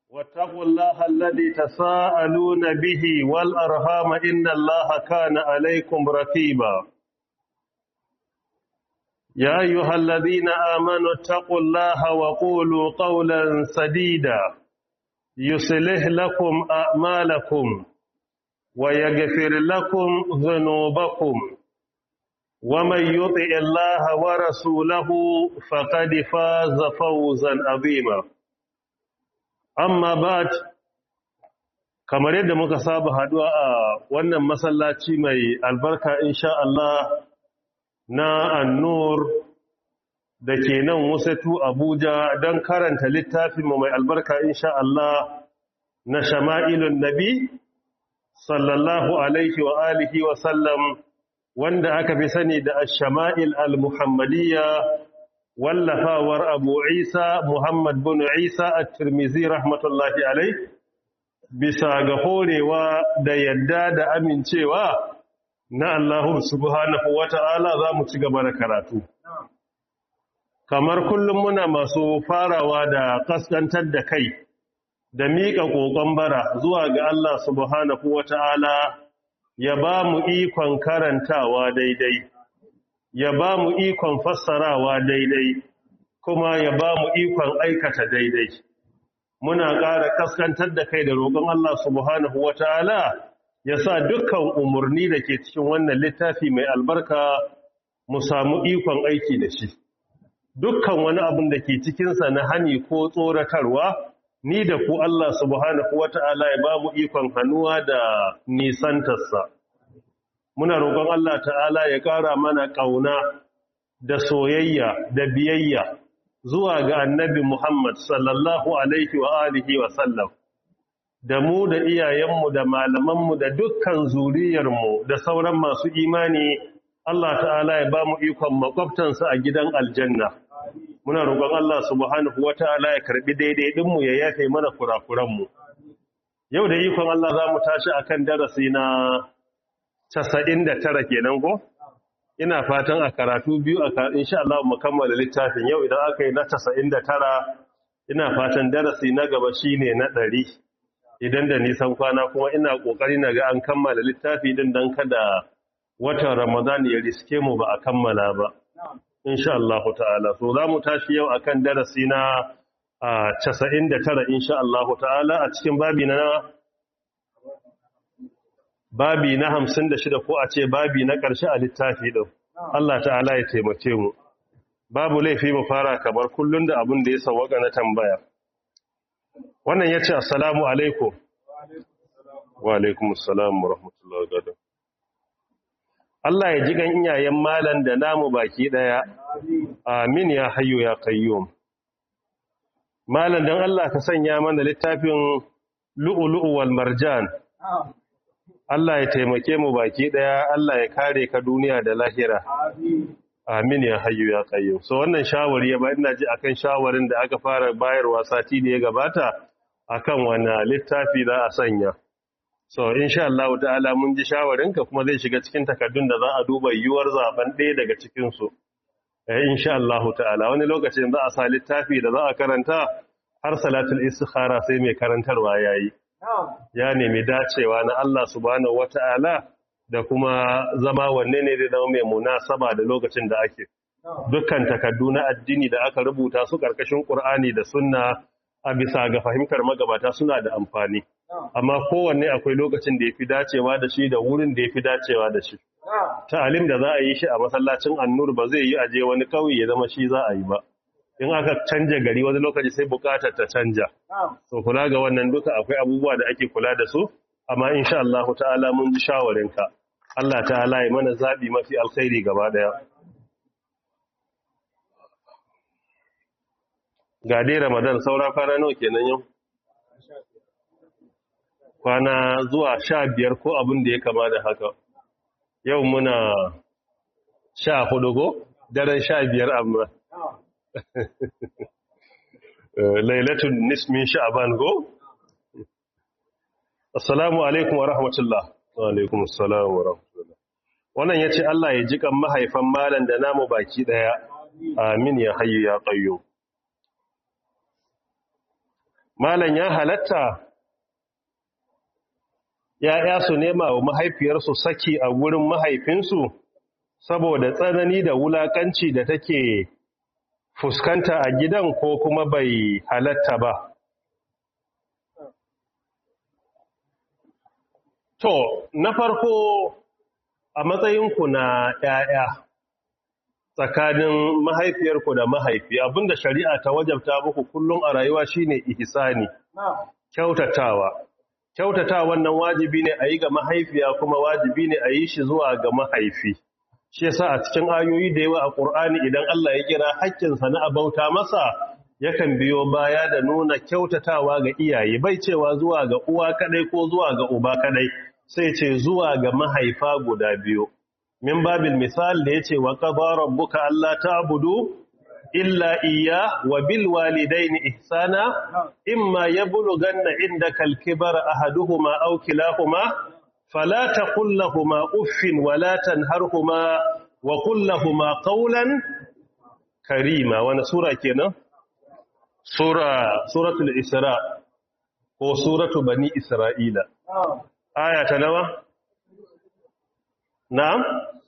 واتقوا الله الذي تساءلون به والأرهام إن الله كان عليكم رقيبا يا أيها الذين آمنوا اتقوا الله وقولوا قولا سديدا يصلح لكم أعمالكم ويغفر لكم ذنوبكم ومن يطع الله ورسوله فقد فاز فوزا عظيما amma ba kamar yadda muka saba haduwa a wannan masallaci mai albarka insha Allah na annur da ke nan wasatu Abuja don karanta littafinmu mai albarka insha Allah na shama'ilun nabi sallallahu alaihi wa alihi wa sallam wanda aka fi sani da ash-shama'il al-muhammadiyya wallafawar abu isa muhammad bin isa a tirmizi rahmatullahi alai bisa ga horewa da yadda da amincewa na allahu subhanahu wata'ala za mu ci gaba da karatu kamar kullum muna masu farawa da kaskantar da kai da miƙa ƙoƙon bara zuwa ga allah subhanahu wata'ala ya ba mu ikon karantawa daidai ya ba mu ikon fassarawa daidai kuma ya ba mu ikon aikata daidai muna ƙara kaskantar da kai da roƙon Allah subhanahu wata'ala ya sa dukkan umarni da ke cikin wannan littafi mai albarka mu samu ikon aiki da shi dukkan wani abin da ke cikinsa na hani ko tsoratarwa ni da ku Allah subhanahu wata'ala ya ba mu ikon hannuwa da nisantarsa muna roƙon Allah ta'ala ya ƙara mana ƙauna da soyayya da biyayya zuwa ga annabi Muhammad sallallahu alaihi wa alihi wa sallam da mu da iyayenmu da malamanmu da dukkan zuriyarmu da sauran masu imani Allah ta'ala ya ba mu ikon makwabtansa a gidan aljanna muna roƙon Allah subhanahu wa ta'ala ya karɓi daidai ɗinmu ya yafe mana kurakuranmu yau da ikon Allah za mu tashi akan darasi na casa'in da tara kenan ko ina fatan a karatu biyu a insha Allah mu kammala littafin yau idan aka yi na casa'in da tara ina fatan darasi na gaba shine na ɗari idan da nisan kwana kuma ina ƙoƙari na ga an kammala littafi din don kada watan ramadan ya riske mu ba a kammala ba insha Allah ta'ala so za mu tashi yau akan darasi na casa'in da tara insha Allah ta'ala a cikin babi na babi na hamsin da shida ko a ce babi na ƙarshe a littafi ɗin Allah ta'ala ya taimake mu babu laifi mu fara kamar kullum da abin da ya sawaka na tambaya wannan ya ce assalamu alaikum wa alaikum assalamu wa rahmatullahi wa Allah ya ji gan iyayen malan da namu baki ɗaya amin ya hayyo ya qayyum malan dan Allah ka sanya mana littafin lu'ulu'u wal marjan Allah ya taimake mu baki daya Allah ya kare ka duniya da lahira amin ya hayyu ya qayyum so wannan shawari ya ba ina ji akan shawarin da aka fara bayarwa sati da ya gabata akan wannan littafi za a sanya so insha Allah ta'ala mun ji shawarinka kuma zai shiga cikin takaddun da za a duba yuwar zaben ɗaya daga cikin su eh insha Allah ta'ala wani lokacin za a sa littafi da za a karanta har salatul istikhara sai mai karantarwa yayi ya nemi dacewa na Allah subhanahu wata'ala da kuma zama wanne ne da zama mai munasaba da lokacin da ake dukkan takaddu na addini da aka rubuta su karkashin Qur'ani da sunna a bisa ga fahimtar magabata suna da amfani amma kowanne akwai lokacin da yafi dacewa da shi da wurin da yafi dacewa da shi ta'alim da za a yi shi a masallacin annur ba zai yi aje wani kauye ya zama shi za a yi ba in aka canja gari wani lokaci sai bukatar ta canja so kula ga wannan duka akwai abubuwa da ake kula da su amma insha Allah ta'ala mun ji shawarinka Allah ta'ala ya mana zabi mafi alkhairi gaba daya ga dai Ramadan saura kwana nawa kenan yau kwana zuwa sha biyar ko abin da ya kama da haka yau muna sha hudu go daren sha biyar amma lailatun nismin sha'ban go assalamu alaikum wa rahmatullah wa alaikum assalam wa rahmatullah wannan yace Allah ya jikan mahaifan malan da namu baki daya amin ya hayyu ya qayyum malan ya halatta ‘ya'ya su nema wa mahaifiyarsu saki a gurin mahaifinsu saboda tsanani da wulakanci da take fuskanta a gidan ko kuma bai halatta ba. To, na farko a matsayinku na ‘ya'ya tsakanin mahaifiyarku da mahaifi abinda shari'a ta wajabta muku kullum a rayuwa shine ihsani kyautatawa. Kyautatawa wannan wajibi ne a yi ga mahaifiya kuma wajibi ne a yi shi zuwa ga mahaifi. shi yasa a cikin ayoyi da yawa a Qur'ani idan Allah ya kira haƙƙinsa na abauta masa yakan biyo baya da nuna kyautatawa ga iyaye bai cewa zuwa ga uwa kadai ko zuwa ga uba kadai sai ce zuwa ga mahaifa guda biyu min babil misal da yace wa qadara rabbuka alla ta'budu illa iyya wa bil walidayni ihsana imma yablughanna indaka al-kibara ahaduhuma aw kilahuma فلا تقل لهما اف ولا تنهرهما وقل لهما قولا كريما وانا سوره kenan sura suratul isra ko suratu bani isra'ila aya ta nawa na'am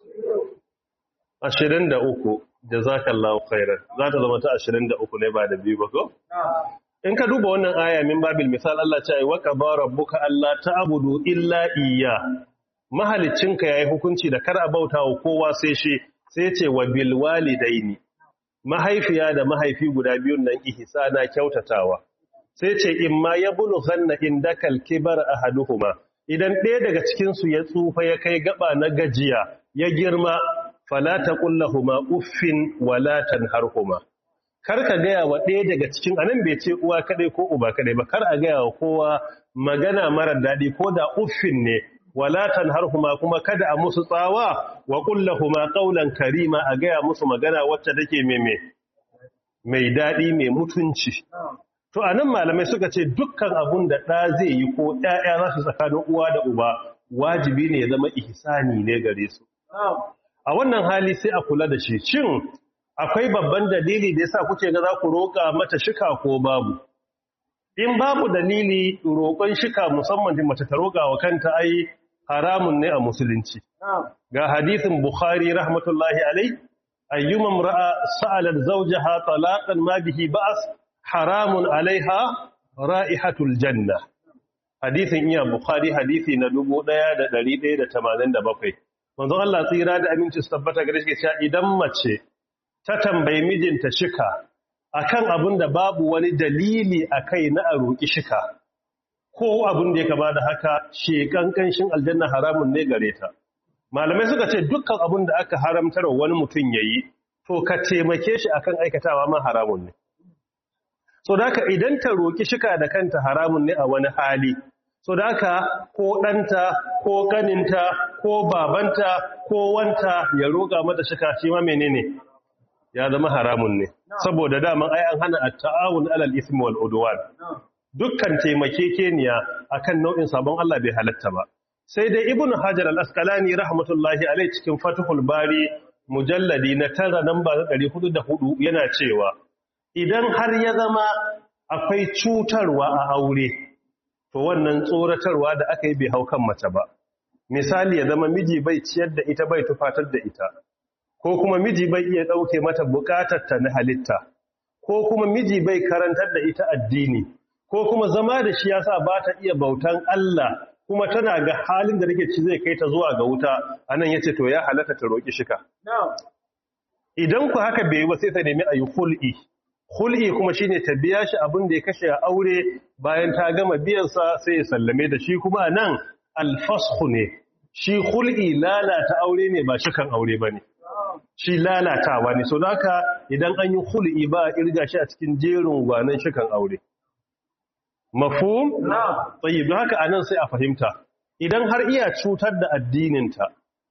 23 jazakallahu khairan za ta zama ta 23 ne ba da biyu ba ko in ka duba wannan aya min babil misal Allah ce ai waka ba rabbuka alla ta'budu illa iyya mahalicinka yayi hukunci da kar a bauta wa kowa sai shi sai ce wa bil walidaini mahaifiya da mahaifi guda biyun nan ihsana kyautatawa sai ce imma yablughanna indakal kibar ahaduhuma idan ɗaya daga cikin su ya tsufa ya kai gaba na gajiya ya girma fala taqul lahumu uffin wala tanharhuma kar ka gaya wa ɗaya daga cikin anan bai ce uwa kadai ko uba kadai ba kar a gaya wa kowa magana marar daɗi ko da uffin ne walatan harhuma kuma kada a musu tsawa wa kullahuma qawlan karima a gaya musu magana wacce take meme mai daɗi mai mutunci to anan malamai suka ce dukkan abun da ɗa zai yi ko ƴaƴa za su tsakanin uwa da uba wajibi ne ya zama ihsani ne gare su a wannan hali sai a kula da shi cin akwai babban dalili da yasa kuke ga za ku roƙa mata shika ko babu in babu dalili roƙon shika musamman da mace ta roƙa wa kanta ai haramun ne a musulunci ga hadisin bukhari rahmatullahi alai ayyuma ra'a sa'alat zawjaha talaqan ma bihi ba'as haramun alaiha ra'ihatul janna hadisin iya bukhari hadisi na 1187 manzon Allah tsira da aminci su tabbata gare shi cewa idan mace ta tambayi mijinta shika akan abin da babu wani dalili a kai na a roƙi shika ko abin da ya kama da haka shekan kanshin aljanna haramun ne gare ta malamai suka ce dukkan abin da aka haramtar wani mutum ya yi to ka taimake shi akan aikatawa ma haramun ne so da haka idan ta roƙi shika da kanta haramun ne a wani hali so da haka ko ɗanta ko ƙaninta ko babanta ko wanta ya roƙa mata shika shi ma menene ya zama haramun ne saboda daman ai an hana at-ta'awun 'alal ismi wal udwan dukkan taimakekeniya akan nau'in sabon Allah bai halatta ba sai dai ibnu hajar al-asqalani rahmatullahi alai cikin fathul bari mujalladi na tara namba 404 yana cewa idan har ya zama akwai cutarwa a aure to wannan tsoratarwa da aka yi bai hau kan mace ba misali ya zama miji bai ciyar da ita bai tufatar da ita ko kuma miji bai iya ɗauke mata ta na halitta ko kuma miji bai karantar da ita addini ko kuma zama da shi yasa ba ta iya bautan Allah kuma tana ga halin da rike ci zai kai ta zuwa ga wuta anan yace to ya halatta ta roki shika idan ku haka bai ba sai ta nemi ayi khul'i khul'i kuma shine ta biya shi abin da ya kashe a aure bayan ta gama biyan sa sai ya sallame da shi kuma anan al-fasxu ne shi khul'i lalata aure ne ba shikan aure bane shi lalatawa ne so haka idan an yi hul'i ba a irga shi a cikin jerin gwanan shikan aure mafhum tayyib don haka anan sai a fahimta idan har iya cutar da addininta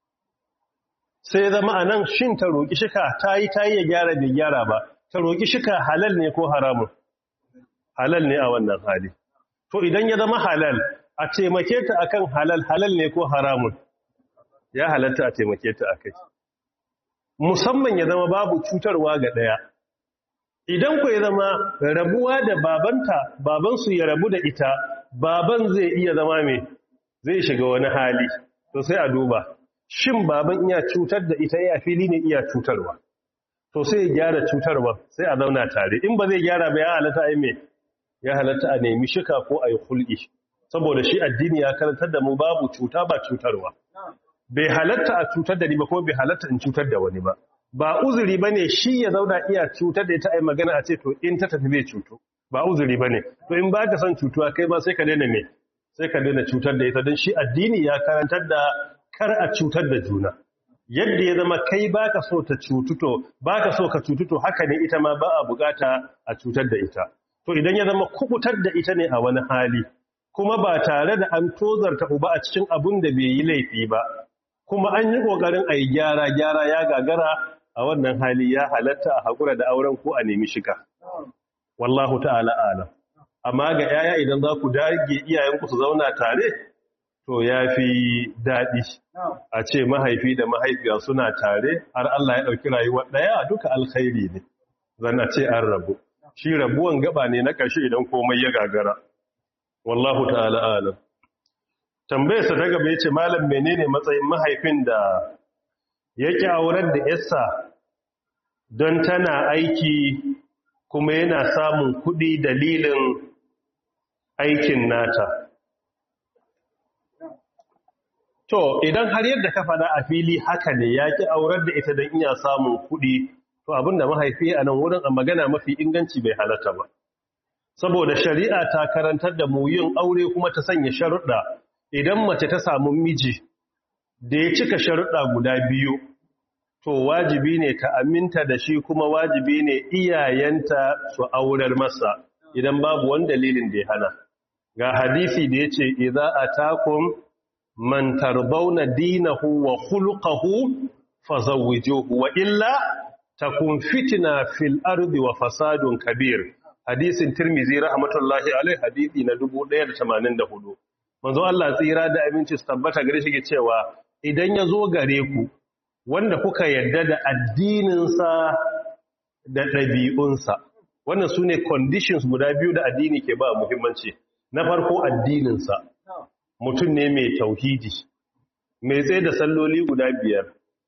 sai zama anan shin ta roki shika tayi tayi ya gyara bai gyara ba ta roki shika halal ne ko haramun halal ne a wannan hali to idan ya zama halal a taimake ta akan halal halal ne ko haramun ya halatta a taimake ta akai musamman ya zama babu cutarwa ga ɗaya idan ku ya zama rabuwa da babanta babansu ya rabu da ita baban zai iya zama mai zai shiga wani hali to sai a duba shin baban iya cutar da ita ya fili ne iya cutarwa to sai ya gyara cutarwa sai a zauna tare in ba zai gyara ba ya halatta ai me ya halatta a nemi shika ko a yi hulɗi saboda shi addini ya karantar da mu babu cuta ba cutarwa bai halatta a cutar da ni ba ko bai halatta in cutar da wani ba ba uzuri ba ne shi ya zauna iya cutar da ita ai magana a ce to in ta tafi zai cutu ba uzuri ba ne to in ba ka son cutuwa kai ma sai ka daina me sai ka daina cutar da ita don shi addini ya karantar da kar a cutar da juna yadda ya zama kai baka so ta cututo baka so ka cututo haka ne ita ma ba a bukata a cutar da ita to idan ya zama kubutar da ita ne a wani hali kuma ba tare da an tozarta uba a cikin abun da bai yi laifi ba kuma an yi kokarin a yi gyara gyara ya gagara a wannan hali ya halatta a haƙura da auren ko a nemi shika wallahu ta'ala alam amma ga yaya idan za ku dage iyayenku su zauna tare to ya fi daɗi a ce mahaifi da mahaifiya suna tare har Allah ya ɗauki rayuwar ɗaya duka alkhairi ne zan a ce an rabu shi rabuwan gaba ne na ƙarshe idan komai ya gagara wallahu ta'ala alam tambayarsa ta gaba ya ce malam menene matsayin mahaifin da yake auren da yarsa don tana aiki kuma yana samun kuɗi dalilin aikin nata To, idan har yadda ka faɗa a fili haka ne ya ki aurar da ita don iya samun kuɗi, to abin da mahaifi a nan wurin a magana mafi inganci bai halatta ba. Saboda shari'a ta karantar da mu yin aure kuma ta sanya sharuɗa idan mace ta samu miji da ya cika sharuɗa guda biyu, to wajibi ne ta aminta da shi kuma wajibi ne iyayenta su aurar masa idan babu wani dalilin da ya hana. Ga hadisi da ya ce, "Iza a takun man tarbauna dinahu wa khuluquhu fazawwijuhu wa illa takun fitna fil ardi wa fasadun kabir hadisin tirmizi rahmatullahi alaihi hadisi na 1184 manzo Allah tsira da aminci su tabbata gare shi ke cewa idan ya zo gare ku wanda kuka yarda da addininsa da ɗabi'unsa wannan su ne conditions guda biyu da addini ke ba muhimmanci na farko addininsa mutum ne mai tauhidi mai tsaye da salloli guda biyar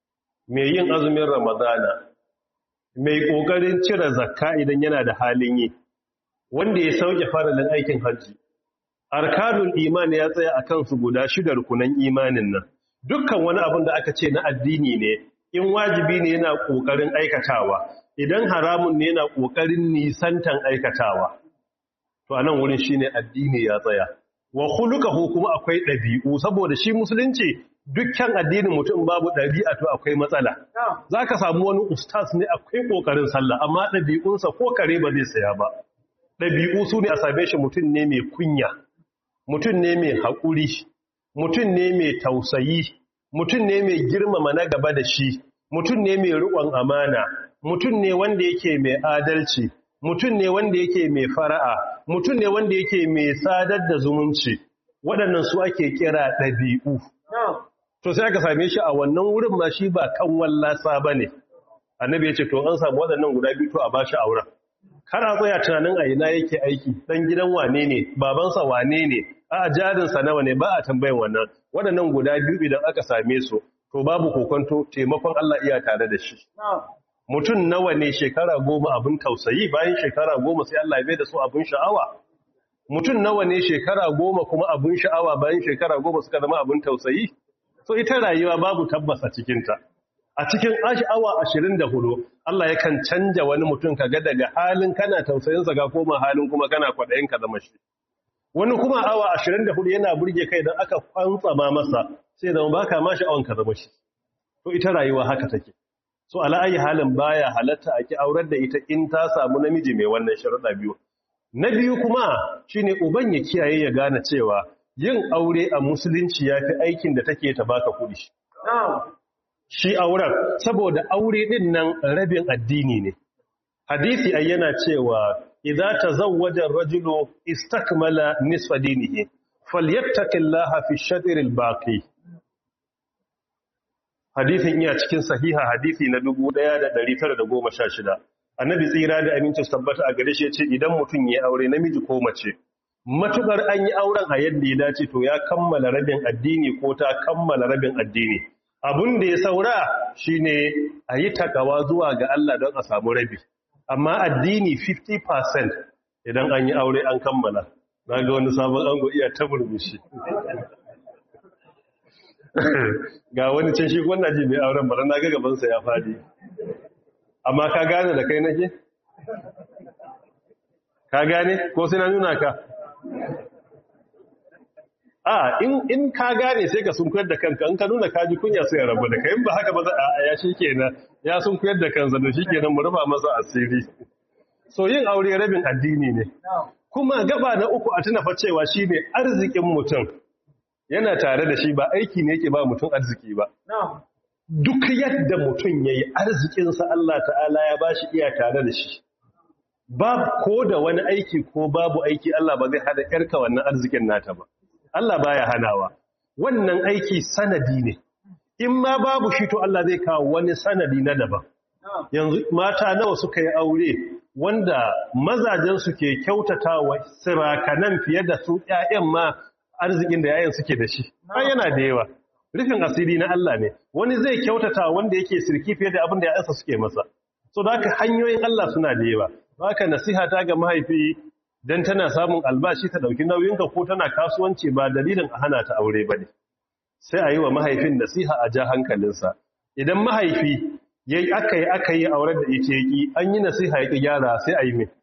mai yin azumin ramadana mai ƙoƙarin cire zakka idan yana da halin yi wanda ya sauke faralin aikin hajji arkanul iman ya tsaya a kansu guda shida rukunan imanin nan dukkan wani abin da aka ce na addini ne in wajibi ne yana ƙoƙarin aikatawa idan haramun ne yana ƙoƙarin nisantan aikatawa to anan wurin shine addini ya tsaya wa khuluquhu kuma akwai ɗabi'u saboda shi musulunci dukkan addinin mutum babu ɗabi'a to akwai matsala zaka samu wani ustaz ne akwai kokarin sallah amma ɗabi'unsa ko kare ba zai saya ba ɗabi'u su ne a same shi mutum ne mai kunya mutum ne mai haƙuri mutum ne mai tausayi mutum ne mai girmama na gaba da shi mutum ne mai riƙon amana mutum ne wanda yake mai adalci mutum ne wanda yake mai fara'a mutum ne wanda yake mai sadar da zumunci waɗannan su ake kira ɗabi'u to sai aka same shi a wannan wurin ma shi ba kan wallasa ba ne annabi ya ce to an samu waɗannan guda biyu to a ba shi auren kar a tsaya tunanin a ina yake aiki ɗan gidan wane ne babansa wane ne a jarinsa nawa ne ba a tambayin wannan waɗannan guda biyu idan aka same su to babu kokonto taimakon Allah iya tare da shi mutum nawa ne shekara goma abin tausayi bayan shekara goma sai Allah ya da su abin sha'awa mutum nawa ne shekara goma kuma abin sha'awa bayan shekara goma suka zama abin tausayi so ita rayuwa babu tabbas a cikinta a cikin awa ashirin da hudu Allah yakan canja wani mutum kaga daga halin kana tausayinsa ga koma halin kuma kana kwaɗayin ka zama shi wani kuma awa ashirin da hudu yana burge kai don aka kwantsama masa sai zama baka ma sha'awan ka zama shi to ita rayuwa haka take so ala'ayi halin baya halatta a ki aurar da ita in ta samu namiji mai wannan sharuɗa biyu na biyu kuma shine uban ya kiyaye ya gane cewa yin aure a musulunci ya fi aikin da take ta baka kuɗi shi auren saboda aure din nan rabin addini ne hadisi ai yana cewa idza tazawwaja ar-rajulu istakmala nisfa dinihi falyattaqillaha fi ash-shatr al-baqi hadisin iya cikin sahiha hadisi na 1916 annabi tsira da aminci tabbata a gare shi yace idan mutum ya aure namiji ko mace matukar an yi auren a yadda ya dace to ya kammala rabin addini ko ta kammala rabin addini abun da ya saura shine a yi takawa zuwa ga Allah don a samu rabi amma addini 50% idan an yi aure an kammala na ga wani sabon ango iya ta burbushi ga wani can shi wannan ji mai auren bara na ga gabansa ya fadi amma ka gane da kai nake ka gane ko sai na nuna ka a in ka gane sai ka sunkuyar da kanka in ka nuna kaji kunya sai ya rabu da kai in ba haka ba za a ya shi kenan ya sunkuyar da kansa da shi kenan mu rufa masa asiri so yin aure rabin addini ne kuma gaba na uku a tuna fa cewa shine arzikin mutum yana tare da shi ba aiki ne yake ba mutum arziki ba duk yadda mutum yayi arzikinsa Allah ta'ala ya bashi iya tare da shi ba ko da wani aiki ko babu aiki Allah ba zai hada yarka wannan arzikin nata ba Allah baya hanawa wannan aiki sanadi ne in ma babu shi to Allah zai kawo wani sanadi na daban yanzu mata nawa suka yi aure wanda mazajen su ke kyautatawa sirakanan fiye da su ƴaƴan ma arzikin da ƴaƴan suke da shi ai yana da yawa rufin asiri na Allah ne wani zai kyautata wanda yake sirki fiye da abin da ƴaƴansa suke masa so da haka hanyoyin Allah suna da yawa haka nasiha ta ga mahaifi dan tana samun albashi ta dauki nauyinka ko tana kasuwanci ba dalilin a hana ta aure bane sai a yi wa mahaifin nasiha a ja hankalinsa idan mahaifi yayi aka yi aka yi auren da ita yaki an yi nasiha ya gyara sai a yi me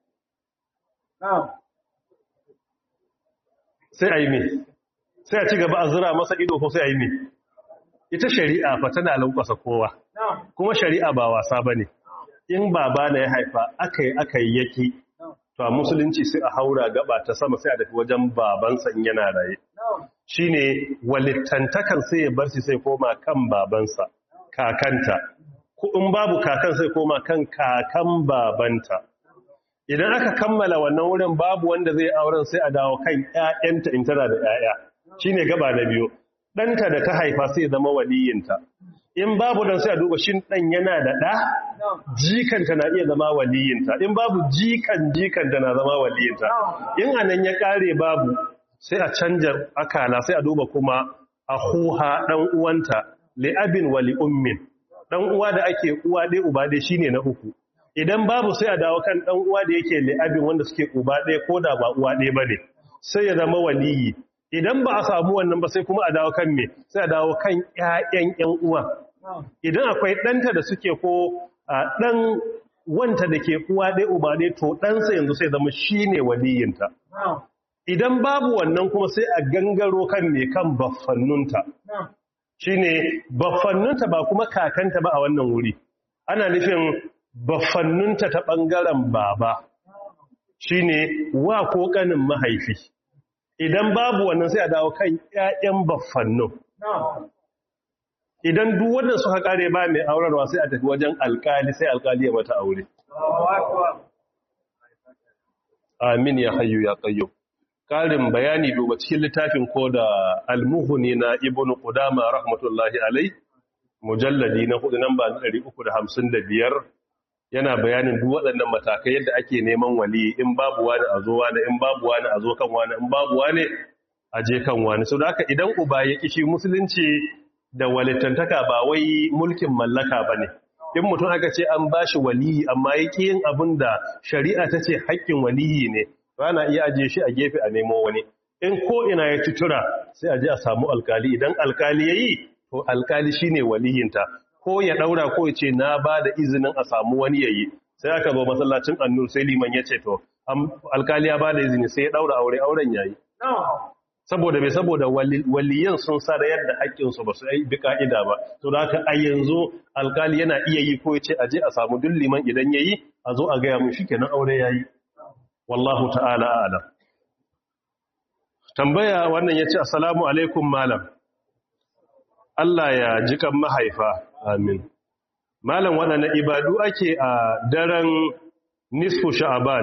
sai a yi me sai a ci gaba a zura masa ido ko sai a yi me ita shari'a fa tana lankwasa kowa kuma shari'a ba wasa bane in baba na ya haifa aka yi aka yi yaki to a musulunci sai a haura gaba ta sama sai a tafi wajen babansa in yana raye shine walittantakan sai ya bar shi sai koma kan babansa kakanta ko in babu kakan sai koma kan kakan babanta idan aka kammala wannan wurin babu wanda zai auren sai a dawo kan ƴaƴanta in tana da ƴaƴa shine gaba na biyu ɗanta da ta haifa sai zama waliyinta in babu dan sai a duba shin dan yana da ɗa jikanta na iya zama waliyinta in babu jikan jikanta na zama waliyinta in anan ya kare babu sai a canja akala sai a duba kuma a huha dan uwanta li abin wa li ummin dan uwa da ake uwa ɗaya uba ɗaya shine na uku idan babu sai a dawo kan dan uwa da yake li abin wanda suke uba ɗaya ko da ba uwa ɗaya bane sai ya zama waliyi idan ba a samu wannan ba sai kuma a dawo kan me sai a dawo kan ƴaƴan ƴan uwa idan akwai ɗanta da suke ko ɗan wanta da ke uwa ɗaya uba ɗaya to ɗansa yanzu sai zama shi ne waliyinta idan babu wannan kuma sai a gangaro kan mai kan baffannunta shi ne baffannunta ba kuma kakanta ba a wannan wuri ana nufin baffannunta ta ɓangaren baba shi ne wa ko ƙanin mahaifi idan babu wannan sai a dawo kan ‘ya'yan baffannun idan duk wannan suka kare ba mai aurarwa sai a tafi wajen alkali sai alkali ya mata aure amin ya hayyu ya qayyum karin bayani duba cikin littafin ko da almuhuni na ibnu qudama rahmatullahi alai mujalladi na hudu namba 355 yana bayanin duk waɗannan matakai yadda ake neman wali in babu wani a zo wani in babu wani a zo kan wani in babu wani a je kan wani so da haka idan uba ya kishi musulunci da walittantaka ba wai mulkin mallaka ba ne in mutum aka ce an ba shi waliyi amma ya ƙi yin abin da shari'a ta ce haƙƙin waliyi ne ba na iya ajiye shi a gefe a nemo wani in ko ina ya tutura sai a je a samu alkali idan alkali ya yi to alkali shi ne waliyinta ko ya ɗaura ko ya ce na ba da izinin a samu wani ya yi sai aka zo masallacin annur sai liman ya ce to alkali ya ba da izini sai ya ɗaura aure auren ya yi saboda mai saboda waliyan sun sarayar da haƙƙinsu ba su yi bi ƙa'ida ba to da haka a yanzu alkali yana iya yi ko ya ce aje a samu duk liman idan ya yi a zo a gaya mun shi kenan aure ya yi wallahu ta'ala alam tambaya wannan ya ce assalamu alaikum malam Allah ya ji kan mahaifa amin malam waɗanne ibadu ake a daren nisfu sha'aban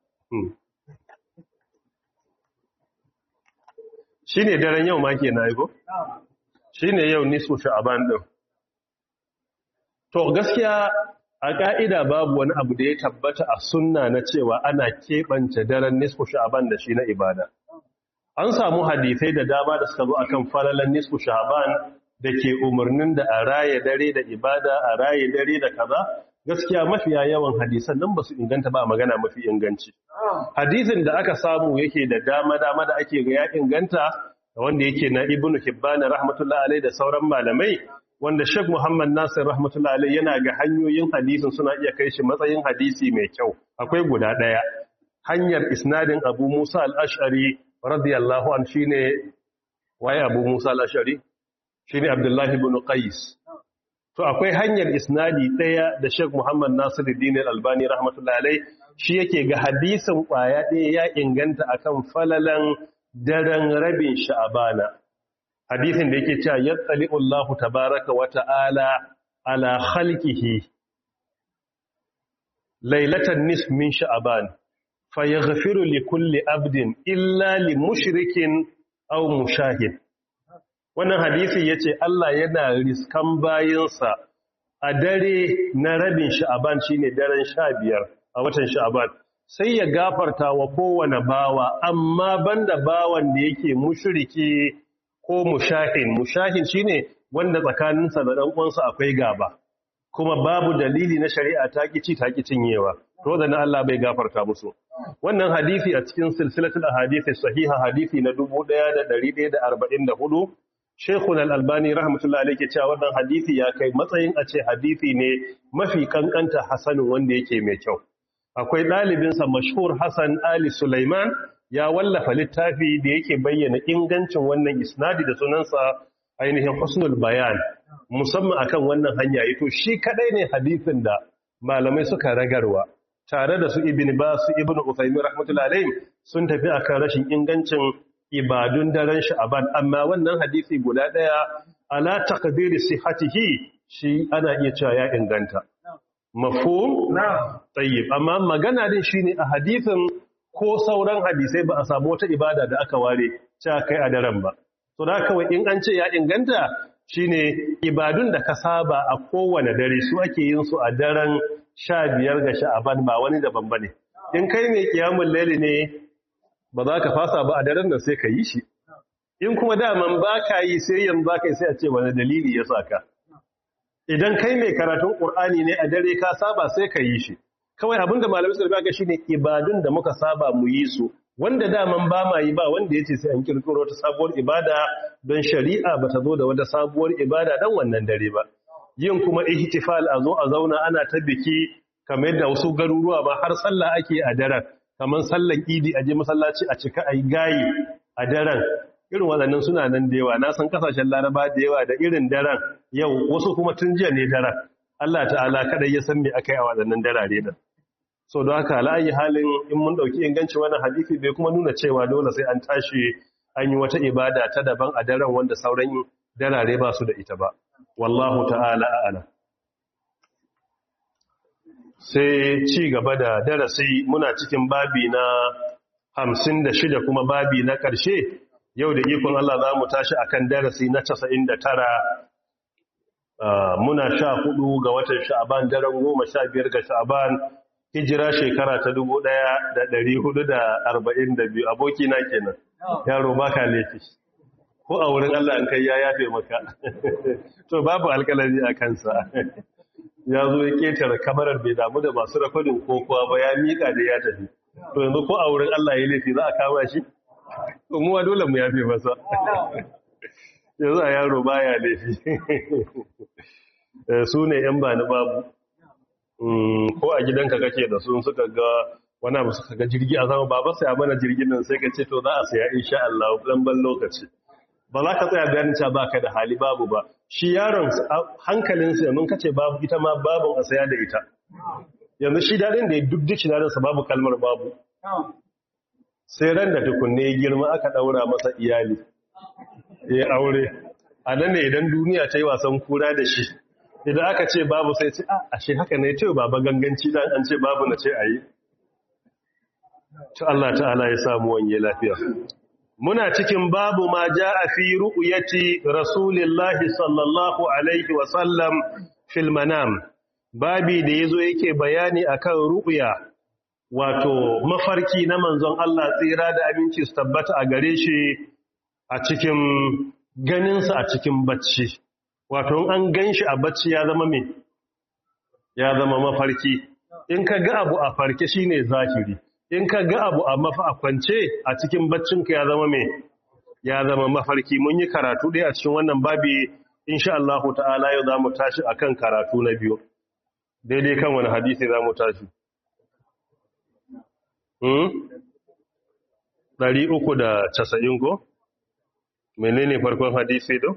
shi ne daren yau ma ke na yi ko? shi ne yau nisu sha'aban ɗin to gaskiya a ƙa'ida babu wani abu da ya tabbata a sunna na cewa ana keɓance daren nisfu sha'aban da shi na ibada an samu hadisai da dama da suka zo akan falalan nisfu sha'aban da ke umarnin da a raye dare da ibada a raye dare da kaza gaskiya mafiya yawan hadisan nan ba su inganta ba magana mafi inganci hadisin da aka samu yake da dama-dama da ake ga ya inganta wanda yake na ibnu hibban rahmatullahi alai da sauran malamai wanda Sheikh Muhammad Nasir rahmatullahi alai yana ga hanyoyin hadisin suna iya kai shi matsayin hadisi mai kyau akwai guda daya hanyar isnadin Abu Musa al-Ash'ari radiyallahu an shine waye Abu Musa al-Ash'ari shine Abdullah ibn Qais to akwai hanyar isnadi daya da Sheikh Muhammad Nasiruddin al-Albani rahmatullahi alai shi yake ga hadisin kwaya daya ya inganta akan falalan daren rabin sha'abana hadisin da yake cewa yattali'u Allah tabaaraka wa ta'ala ala khalqihi laylatan nisf min sha'aban fayaghfiru li kulli abdin illa li mushrikin aw mushahid wannan hadisi yace Allah yana riskan bayinsa a dare na rabin sha'aban shine daren 15 a watan sha'aban sai ya gafarta wa kowane bawa amma banda bawan da yake mushriki ko mushahin mushahin shine wanda tsakaninsa da dan uwansa akwai gaba kuma babu dalili na shari'a ta kici ta cinyewa to da na Allah bai gafarta musu wannan hadisi a cikin silsilatul ahadith sahiha hadisi na 1144 Sheikhul Al-Albani rahmatullahi alayhi cewa wannan hadisi ya kai matsayin a ce hadisi ne mafi kankanta hasanin wanda yake mai kyau akwai ɗalibinsa mashhur Hassan Ali Sulaiman ya wallafa littafi da yake bayyana ingancin wannan isnadi da sunansa ainihin husnul bayan musamman akan wannan hanya to shi kadai ne hadisin da malamai suka ragarwa tare da su ibn ba su ibn Uthaymeen rahmatullahi alayhi sun tafi akan rashin ingancin ibadun daren sha'aban amma wannan hadisi guda daya ala taqdiri sihhatihi shi ana iya cewa ya inganta mafhum tayyib amma magana din shine a hadisin ko sauran hadisai ba a samu wata ibada da aka ware cewa kai a daren ba to da kawai in an ce ya inganta shine ibadun da ka saba a kowane dare su ake yin su a daren 15 ga sha'aban ba wani daban bane in kai mai kiyamul laili ne ba za ka fasa ba a daren da sai ka yi shi in kuma daman ba ka yi sai yanzu za ka yi sai a ce wani dalili ya saka idan kai mai karatun ƙur'ani ne a dare ka saba sai ka yi shi kawai abinda malamai suka ga shine ibadun da muka saba mu yi su wanda daman ba ma yi ba wanda yace sai an kirkiro ta sabuwar ibada don shari'a ba ta zo da wata sabuwar ibada dan wannan dare ba yin kuma ihtifal a zo a zauna ana ta biki kamar yadda wasu garuruwa ba har sallah ake a daren kamar sallan idi a je masallaci a cika ayi gayi a daren irin waɗannan suna nan da yawa na san kasashen laraba da yawa da irin daren yau wasu kuma tun jiya ne daren Allah ta'ala kadai ya san me aka yi a waɗannan darare da so don haka la'ayi halin in mun ɗauki inganci wannan hadisi bai kuma nuna cewa dole sai an tashi an yi wata ibada ta daban a daren wanda sauran darare ba su da ita ba wallahu ta'ala a'ala sai ci gaba da darasi muna cikin babi na hamsin da shida kuma babi na ƙarshe yau da ikon Allah za mu tashi akan darasi na casa'in da tara muna sha hudu ga watan sha'aban daren goma sha biyar ga sha'aban hijira shekara ta dubu ɗaya da ɗari hudu da arba'in da biyu abokina kenan yaro ba ka laifi ko a wurin Allah an kai ya yafe maka to babu alkalami a kansa ya zo ya ketare kamarar bai damu da masu rakodin ko kuwa ba ya miƙa da ya tafi to yanzu ko a wurin Allah ya laifi za a kama shi umuwa dole mu yafe masa yanzu a yaro baya laifi su ne yan ba ni babu ko a gidanka kake da sun suka ga wani abu suka ga jirgi a zama baba sai a mana jirgin nan sai ka ce to za a saya insha Allah dan ban lokaci ba za ka tsaya bayanin cewa baka da hali babu ba shi yaron hankalinsa mun kace babu ita ma babun a saya da ita yanzu shi dadin da ya duk duk sa babu kalmar babu sai ran da tukunne ya girma aka daura masa iyali ya aure a nan ne idan duniya ta yi wasan kura da shi idan aka ce babu sai ce a ashe haka ne ce baba ganganci dan an ce babu na ce ayi to Allah ta'ala ya samu wanye lafiya muna cikin babu ma jaa fi ru'yati rasulillahi sallallahu alaihi wa sallam fil manam babi da yazo yake bayani akan ru'ya wato mafarki na manzon Allah tsira da aminci su tabbata a gare shi a cikin ganinsa a cikin bacci wato an ganshi a bacci ya zama me ya zama mafarki in ka ga abu a farke shine zahiri in ka ga abu a mafa a kwance a cikin baccinka ya zama me ya zama mafarki mun yi karatu ɗaya a cikin wannan babi insha Allah ta'ala yau za mu tashi akan karatu na biyu daidai kan wani hadisi za mu tashi ɗari uku da casa'in ko? menene farkon hadisi do?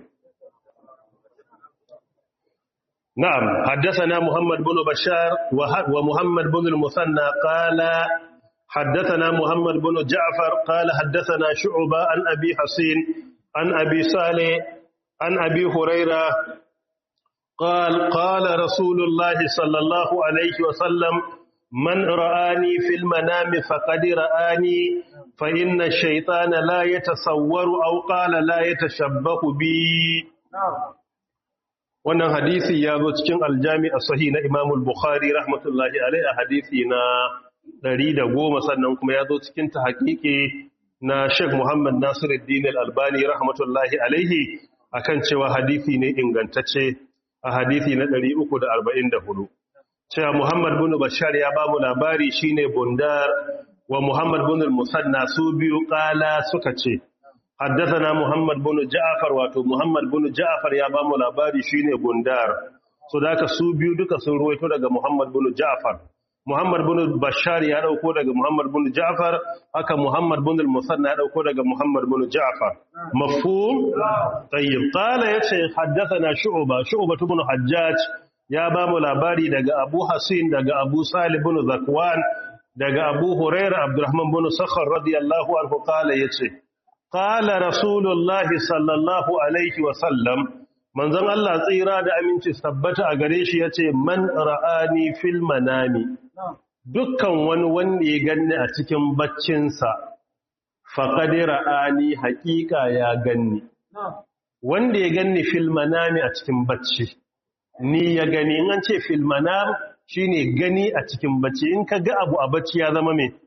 na'am haddasana Muhammad bin Bashar wa Muhammad bin al-Musanna qala حدثنا محمد بن جعفر قال حدثنا شعبة عن أبي حسين عن أبي صالح عن أبي هريرة قال قال رسول الله صلى الله عليه وسلم من رآني في المنام فقد رآني فإن الشيطان لا يتصور أو قال لا يتشبه بي wannan hadisi ya zo cikin aljami a sahi na imamul bukhari rahmatullahi alai a hadisi na ɗari da goma sannan kuma ya zo cikin ta haƙiƙe na Sheikh Muhammad Nasiruddin Al-Albani rahmatullahi alaihi akan cewa hadisi ne ingantacce a hadisi na 344 cewa Muhammad bin Bashar ya ba mu labari shine Bundar wa Muhammad bin Musanna su biyu kala suka ce haddathana Muhammad bin Ja'far wato Muhammad bin Ja'far ya ba mu labari shine Bundar so da su biyu duka sun ruwaito daga Muhammad bin Ja'far Muhammad bin Bashar ya dauko daga Muhammad bin Ja'far haka Muhammad bin al-Musanna ya dauko daga Muhammad bin Ja'far mafhum tayyib qala yace haddathana Shu'ba Shu'ba ibn Hajjaj ya ba mu labari daga Abu Hasin daga Abu Salih bin Zakwan daga Abu Hurairah Abdurrahman bin Sakhar radiyallahu anhu qala yace qala Rasulullahi sallallahu alaihi wa sallam manzon Allah tsira da aminci tabbata a gare shi yace man ra'ani fil manami dukkan wani wanda ya ganni a cikin baccinsa faqad ra'ani haqiqa ya ganni wanda ya ganni fil manami a cikin bacci ni ya gani in an ce fil manam shine gani a cikin bacci in ka ga abu a bacci ya zama me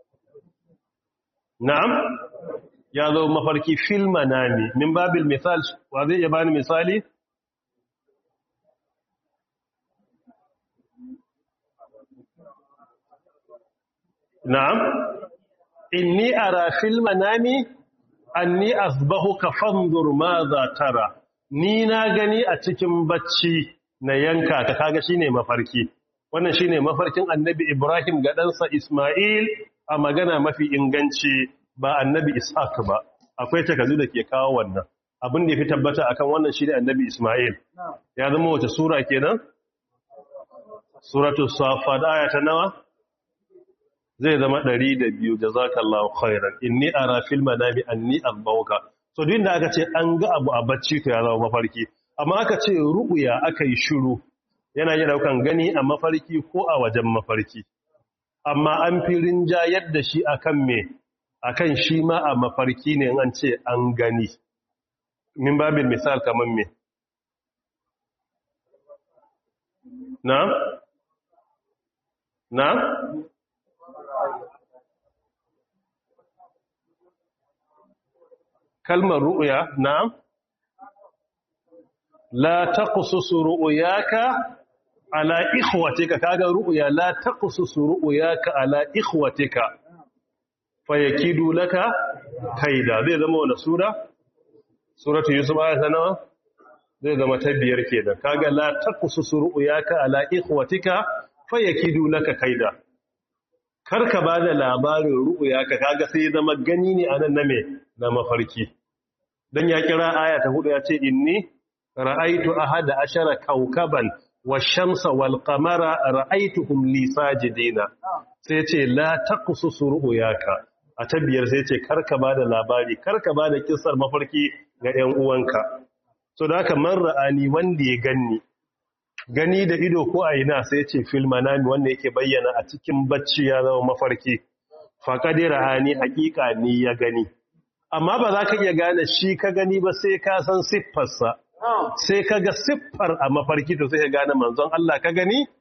na'am ya zo mafarki fil manami min babil misal wa zai iya bani misali na'am inni ara fil manami anni asbahuka fanzur madha tara ni na gani a cikin bacci na yanka ka kaga shine mafarki wannan shine mafarkin annabi Ibrahim ga ɗansa Ismail a magana mafi inganci ba annabi Ishaq ba akwai takazu da ke kawo wannan abin da ya fi tabbata akan wannan shi ne annabi Ismail ya zama wace sura kenan suratul safat aya ta nawa zai zama 102 jazakallahu khairan inni ara fil manami anni abbauka so duk da aka ce an ga abu a bacci to ya zama mafarki amma aka ce ru'ya aka yi shiru yana yin daukan gani a mafarki ko a wajen mafarki amma an fi rinjayar da shi akan me akan shi ma a mafarki ne an ce an gani min babin misal kamar me na na kalmar ru'ya na la taqsusu ru'yaka ala ikhwatika kaga ru'ya la taqsusu ru'yaka ala ikhwatika fayakidu laka kaida zai zama wani sura suratu yusuf aya ta nawa zai zama ta biyar kenan kaga la taqsusu ru'yaka ala ikhwatika fayakidu laka kaida karka bada labarin ru'yaka kaga sai zama gani ne anan na me na mafarki dan ya kira aya ta hudu ya ce inni ra'aytu ahada ashara kawkaban wash-shamsa wal-qamara ra'aytuhum li sajidina sai ce la taqsusu ru'yaka a tabbiyar sai ce karka ba da labari karka ba da kisar mafarki ga 'yan uwanka so da haka man ra'ani wanda ya ganni gani da ido ko a ina sai ce filmanami wanda yake bayyana a cikin bacci ya zama mafarki faƙaɗe ra'ani haƙiƙa ni ya gani amma ba za ka iya gane shi ka gani ba sai ka san siffarsa sai ka ga siffar a mafarki to sai ka gane manzon Allah ka gani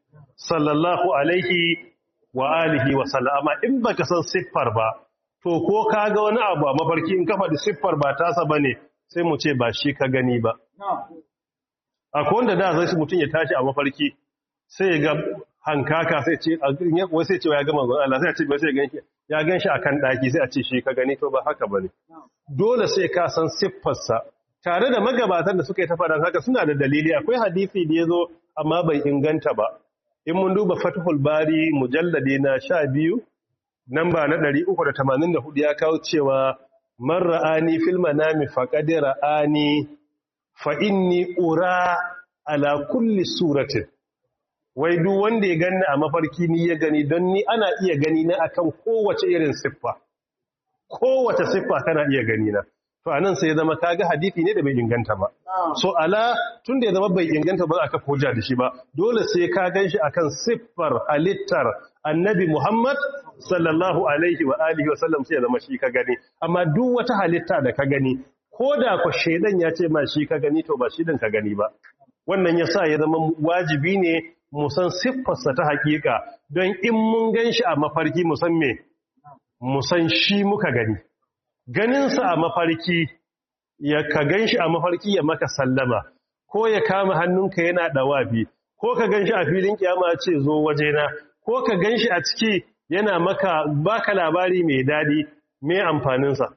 sallallahu alaihi wa alihi wa sallama in baka san siffar ba to ko ka ga wani abu a mafarki in kafa da siffar ba tasa bane sai mu ce ba shi ka gani ba akwai wanda da zai mutum ya tashi a mafarki sai ya ga hankaka sai ce wai sai ce ya ga manzon Allah sai ya ce ba sai ganshi ya ganshi akan daki sai a ce shi ka gani to ba haka bane dole sai ka san siffarsa tare da magabatan da suka yi ta faɗan haka suna da dalili akwai hadisi da yazo amma bai inganta ba in mun duba Fathul Bari mujallade na 12 namba na 384 ya kawo cewa man ra'ani fil manami faqad ra'ani fa inni ura ala kulli suratin wai duk wanda ya gani a mafarki ni ya gani don ni ana iya gani na akan kowace irin siffa kowace siffa kana iya gani na to anan sai ya zama kaga hadisi ne da bai inganta ba so ala tun da ya zama bai inganta ba aka koja da shi ba dole sai ka ganshi akan siffar halittar annabi Muhammad sallallahu alaihi wa alihi wa sallam sai ya zama shi ka gani amma duk wata halitta da ka gani ko da ku shedan ya ce ma shi ka gani to ba shi din ka gani ba wannan yasa ya zama wajibi ne mu san siffarsa ta hakika don in mun ganshi a mafarki mu san me mu san shi muka gani ganinsa a mafarki ya ka ganshi a mafarki ya maka sallama ko ya kama hannunka yana dawafi ko ka ganshi a filin kiyama ce zo wajena ko ka ganshi a ciki yana maka baka labari mai dadi me amfaninsa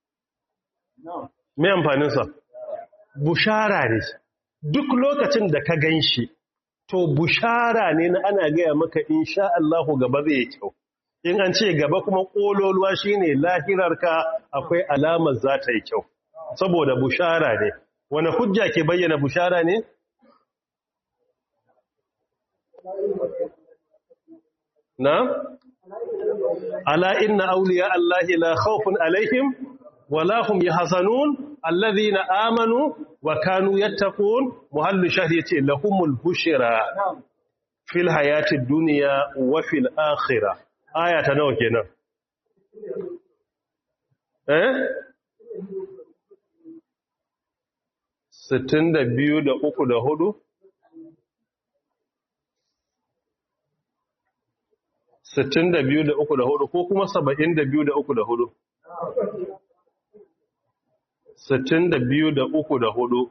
me amfaninsa bushara ne duk lokacin da ka ganshi to bushara ne na ana gaya maka insha Allahu gaba zai kyau in an ce gaba kuma ƙololuwa shine lahirarka akwai alamar za ta yi kyau saboda bushara ne wani hujja ke bayyana bushara ne na ala inna awliya allahi la khawfun alaihim wala hum yahzanun alladhina amanu wa kanu yattaqun muhallu shahri yace lahumul bushra fil hayatid dunya wa fil akhirah aya ta nawa kenan eh 62 da 3 da 4 62 da 3 da 4 ko kuma 72 da 3 da 4 62 da 3 da 4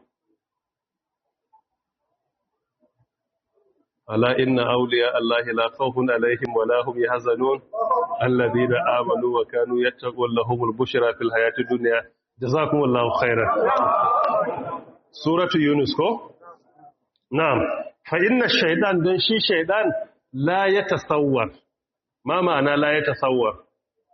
ألا إن أولياء الله لا خوف عليهم ولا هم يحزنون الذين آمنوا وكانوا يتقون لهم البشرى في الحياة الدنيا جزاكم الله خيرا سورة يونس كو نعم فإن الشيطان دون شي شيطان لا يتصور ما معنى لا يتصور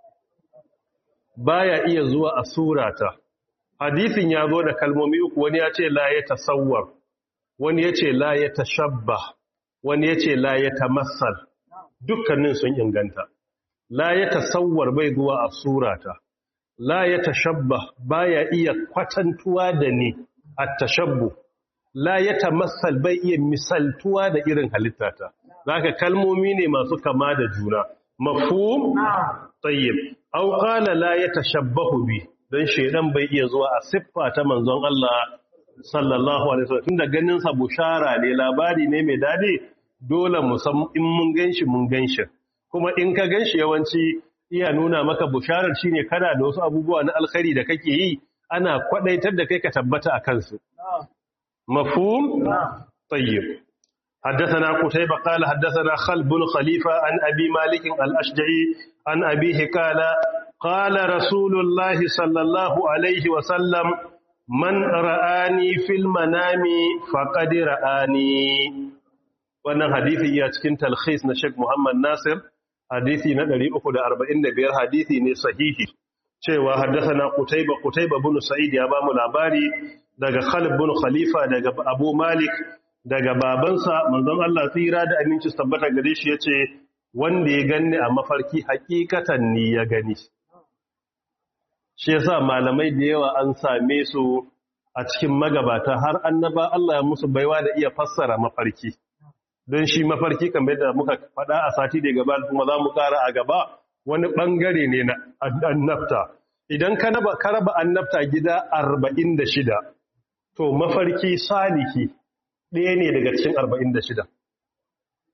baya iya zuwa a surata hadisin ya zo da kalmomi uku wani ya ce la ya tasawwar wani ya ce la ya tashabbah wani ya ce la ya tamassal dukkanin sun inganta la ya tasawwar bai zuwa a surata la ya tashabba baya iya kwatantuwa da ni a tashabbu la ya tamassal bai iya misaltuwa da irin halittata zaka kalmomi ne masu kama da juna mafhum tayyib aw qala la yatashabbahu bi dan shedan bai iya zuwa a siffa ta manzon Allah sallallahu alaihi wasallam tunda ganin sa bushara ne labari ne mai dadi dole mu san in mun ganshi mun ganshi kuma in ka ganshi yawanci iya nuna maka busharar shine kana da wasu abubuwa na alkhairi da kake yi ana kwadaitar da kai ka tabbata akan su mafhum tayyib حدثنا قتيبة قال حدثنا خلب بن خليفة عن أبي مالك الأشجعي عن أبيه قال قال رسول الله صلى الله عليه وسلم من رآني في المنام فقد رآني wannan hadisi ya cikin talkhis na Sheikh Muhammad Nasir hadisi na 345 hadisi ne sahihi cewa haddathana Qutayba Qutayba ibn Sa'id ya ba mu labari daga Khalid ibn Khalifa daga Abu Malik daga babansa manzon Allah tsira da aminci tabbata gare shi yace wanda ya ganni a mafarki hakikatan ni ya gani shi yasa malamai da yawa an same su a cikin magabata har annaba Allah ya musu baiwa da iya fassara mafarki don shi mafarki kamar da muka faɗa a sati da gaba kuma za mu ƙara a gaba wani ɓangare ne na annabta idan ka raba annabta gida arba'in da shida to mafarki saliki ɗaya ne daga cikin arba'in da shida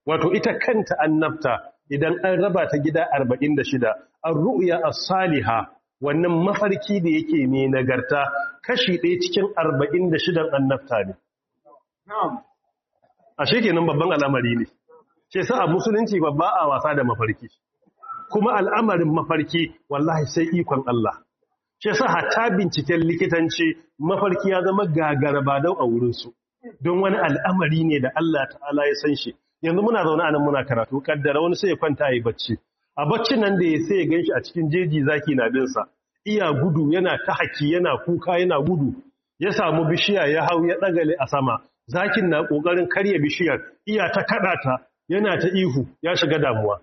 wato ita kanta annabta idan an raba ta gida 46 ar-ru'ya as-saliha wannan mafarki da yake mai nagarta kashi ɗaya cikin 46 annabta ne a shekenan babban al'amari ne ce sa a musulunci babba a wasa da mafarki kuma al'amarin mafarki wallahi sai ikon Allah ce sa hatta binciken likitanci mafarki ya zama gagara ba dau a wurinsu don wani al'amari ne da Allah ta'ala ya san shi yanzu muna zaune a nan muna karatu kaddara wani sai ya kwanta yi bacci a baccin nan da ya sai ya ganshi a cikin jeji zaki na binsa iya gudu yana ta haki yana kuka yana gudu ya samu bishiya ya hau ya dagale a sama zakin na kokarin karya bishiyar iya ta kada ta yana ta ihu ya shiga damuwa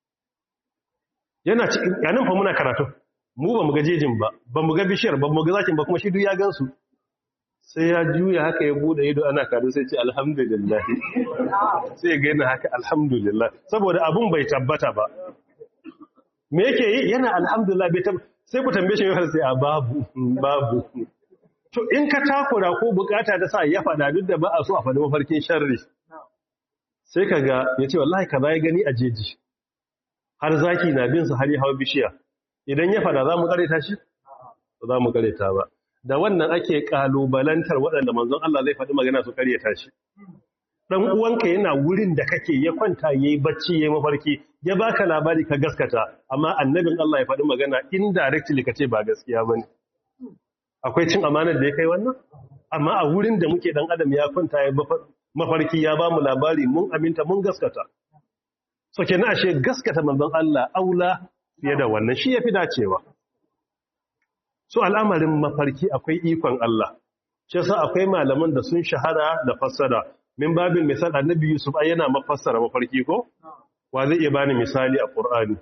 yana cikin yanin fa muna karatu mu ba mu ga jejin ba ba mu ga bishiyar ba mu ga zakin ba kuma shi duk ya gansu sai ya juya haka ya bude ido ana kadu sai ce alhamdulillah sai ya gaina haka alhamdulillah saboda abun bai tabbata ba me yake yi yana alhamdulillah bai tabbata sai ku tambaye shi sai a babu babu to in ka takura ko bukata ta sa ya fada duk da ba a so a fada mafarkin sharri sai ka ga ya ce wallahi kaza ya gani a jeji har zaki na bin sa har ya hawa bishiya idan ya fada za mu kareta shi ba za mu kareta ba da wannan ake kalubalantar waɗanda manzon Allah zai faɗi magana su karyata shi dan uwanka yana wurin da kake ya kwanta yayi bacci yayi mafarki ya baka labari ka gaskata amma annabin Allah ya faɗi magana indirectly kace ba gaskiya bane akwai cin amanar da ya kai wannan amma a wurin da muke dan adam ya kwanta ya mafarki ya ba mu labari mun aminta mun gaskata so kenan ashe gaskata manzon Allah aula fiye da wannan shi yafi dacewa so al'amarin mafarki akwai ikon Allah shi yasa akwai malaman da sun shahara da fassara min babin misal annabi Yusuf ai yana mafassara mafarki ko wa zai iya bani misali a Qur'ani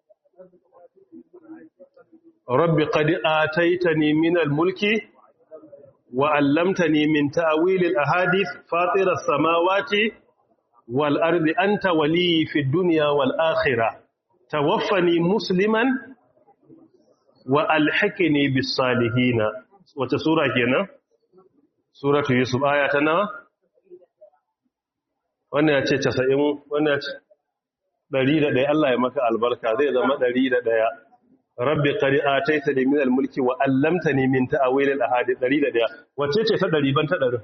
rabbi qad ataitani min al-mulki wa 'allamtani min ta'wil al-ahadith fatir as-samawati wal ardi anta wali fi dunya wal akhirah tawaffani musliman wa alhaqini bis salihin wace sura kenan suratu yusuf aya ta nawa wannan ya ce 90 wannan ya ce 101 Allah ya maka albarka zai zama 101 rabbi qad ataitani min al-mulki wa 'allamtani min ta'wil al-ahadith 101 wace ce ta 100 ban ta 100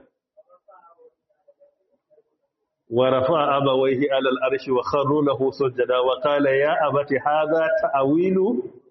wa rafa'a abawayhi 'ala al-arshi wa kharru lahu sujada wa qala ya abati hadha ta'wilu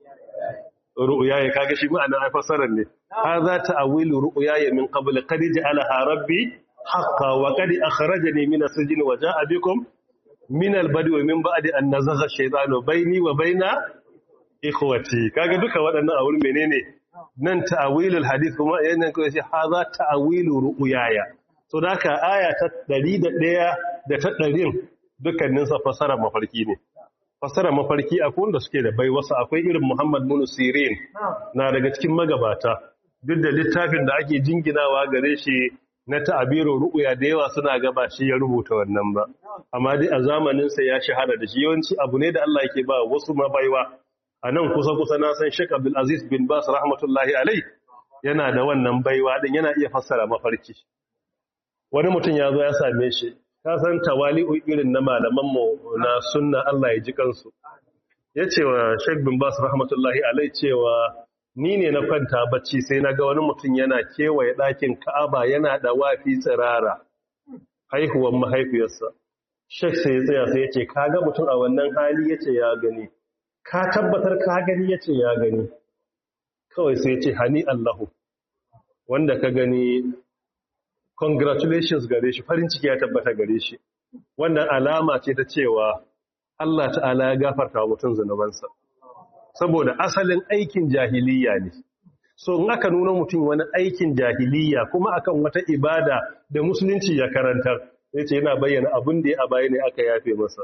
ru'yaya kaga shi ma'ana ai fasarar ne hadha ta'wilu ru'yaya min qabl qad ja'alaha rabbi haqqan wa qad akhrajani min as-sijni wa ja'a bikum min al-badwi min ba'di an nazagha ash-shaytanu bayni wa bayna ikhwati kaga duka waɗannan a wurin menene nan ta'wilul hadith kuma yana ko shi hadha ta'wilu ru'yaya so daka aya ta 101 da ta 100 dukkanin sa fasara mafarki ne fasara mafarki akwai wanda suke da bai wasu akwai irin Muhammad bin Sirin na daga cikin magabata duk da littafin da ake jinginawa gare shi na ta'abiru ru'ya da yawa suna gaba shi ya rubuta wannan ba amma dai a zamanin sa ya shahara da shi yawanci abu ne da Allah yake ba wasu mabaiwa a nan kusa kusa na san Sheikh Abdul Aziz bin Bas rahmatullahi alai yana da wannan baiwa din yana iya fassara mafarki wani mutum ya zo ya same shi ka san tawali'u irin na malamanmu na sunna Allah ya ji kansu ya ce wa Sheikh bin Bas rahmatullahi alai cewa ni ne na kwanta bacci sai na ga wani mutum yana kewaye ɗakin Ka'aba yana da wafi tsirara haihuwan mahaifiyarsa Sheikh sai ya tsaya sai ya ce ka ga mutum a wannan hali ya ce ya gani ka tabbatar ka gani ya ce ya gani kawai sai ya ce hani Allahu wanda ka gani congratulations gare shi farin ciki ya tabbata gare shi wannan alama ce ta cewa Allah ta'ala ya gafarta wa mutum zunubansa saboda asalin aikin jahiliya ne so in aka nuna mutum wani aikin jahiliya kuma akan wata ibada da musulunci ya karantar yace yana bayyana abin da ya a baya ne aka yafe masa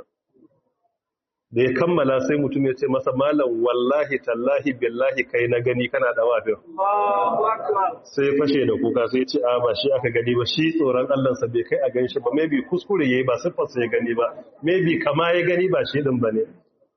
da ya kammala sai mutum ya ce masa malam wallahi tallahi billahi kai na gani kana da wafin sai fashe da kuka sai ce a ba shi aka gani ba shi tsoron allansa bai kai a gan shi ba maybe kuskure ya yi ba siffarsa ya gani ba maybe kama ya gani ba shi ɗin ba ne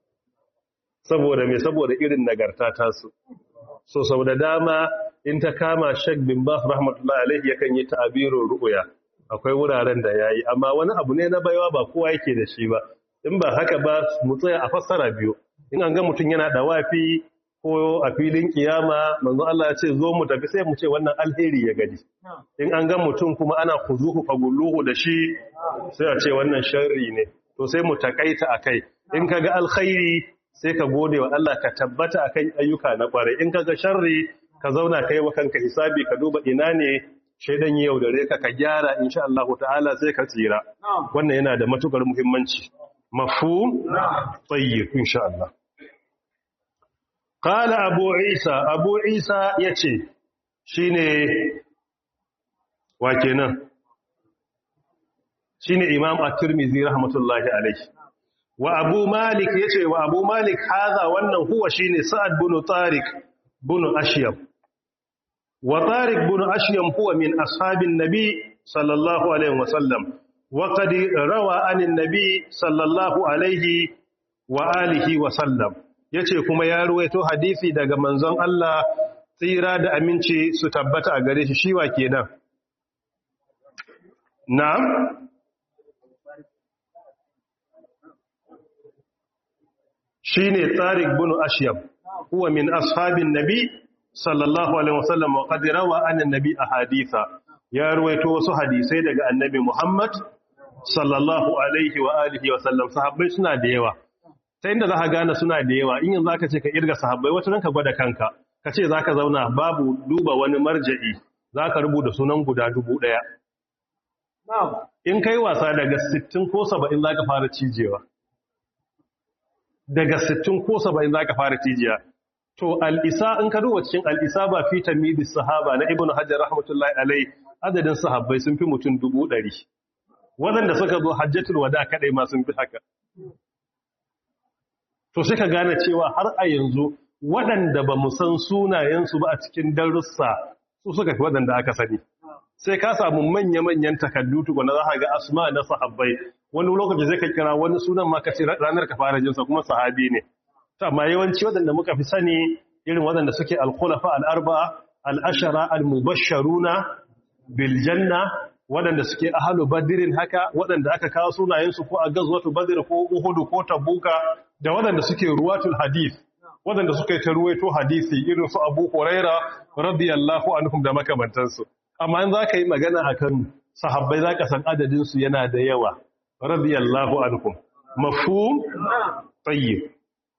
saboda mai saboda irin nagarta tasu so sau da dama in ta kama shek bin bas rahmatullahi alaihi yakan yi ta'abirin ru'uya akwai wuraren da yayi amma wani abu ne na baiwa ba kowa yake da shi ba in ba haka ba mu tsaya a fassara biyu in an ga mutum yana da wafi ko a filin kiyama manzo Allah ya ce zo mu tafi sai mu ce wannan alheri ya gadi in an ga mutum kuma ana kuzuhu fagulluhu da shi sai a ce wannan sharri ne to sai mu takaita akai in kaga alkhairi sai ka gode wa Allah ka tabbata akan ayyuka na kwarai in kaga sharri ka zauna kai wa kanka hisabi ka duba ina ne shaidan yau da reka ka gyara insha Allah ta'ala sai ka tsira wannan yana da matukar muhimmanci mafhum tayyib insha Allah qala abu isa abu isa yace shine wa kenan shine imam at-tirmidhi rahmatullahi alayhi wa abu malik yace wa abu malik haza wannan huwa shine sa'ad bin tariq bin ashyab wa tariq bin ashyam huwa min ashabin nabi sallallahu alaihi wasallam wa qad rawa anin nabi sallallahu alaihi wa alihi wa sallam yace kuma ya ruwaito hadisi daga manzon Allah tsira da aminci su tabbata a gare shi shiwa kenan na'am shine tariq bin ashyam huwa min ashabin nabi sallallahu alaihi wasallam wa qad rawa an annabi ahaditha ya ruwaito wasu hadisai daga annabi Muhammad sallallahu alaihi wa alihi wasallam sahabbai suna da yawa ta inda zaka gane suna da yawa in yanzu aka ce ka irga sahabbai wata ranka gwada kanka ka ce zaka zauna babu duba wani marja'i zaka rubuta sunan guda dubu daya in kai wasa daga 60 ko 70 zaka fara cijewa daga 60 ko 70 zaka fara cijiya to al'isa in ka duba cikin al'isa ba fi tamidi sahaba na ibn hajjar rahmatullahi alai adadin sahabbai sun fi mutum dubu ɗari waɗanda suka zo hajjatul wada kaɗai ma sun fi haka to sai ka gane cewa har a yanzu waɗanda ba mu san sunayensu ba a cikin darussa su suka fi waɗanda aka sani sai ka samu manya-manyan takardu tukuna za ka ga asma na sahabbai wani lokaci zai ka kira wani sunan ma ka ce ranar ka fara jinsa kuma sahabi ne amma yawanci waɗanda muka fi sani irin waɗanda suke alkhulafa al'arba al'ashara al-mubasharuna biljanna waɗanda suke ahalu badirin haka waɗanda aka kawo sunayensu ko a gazwatu badir ko uhudu ko tabuka da waɗanda suke ruwatul hadith waɗanda suka yi ta ruwaito hadisi irin su abu huraira radiyallahu anhum da makamantansu amma in za ka yi magana a kan sahabbai za ka san adadinsu yana da yawa radiyallahu anhum mafhum tayyib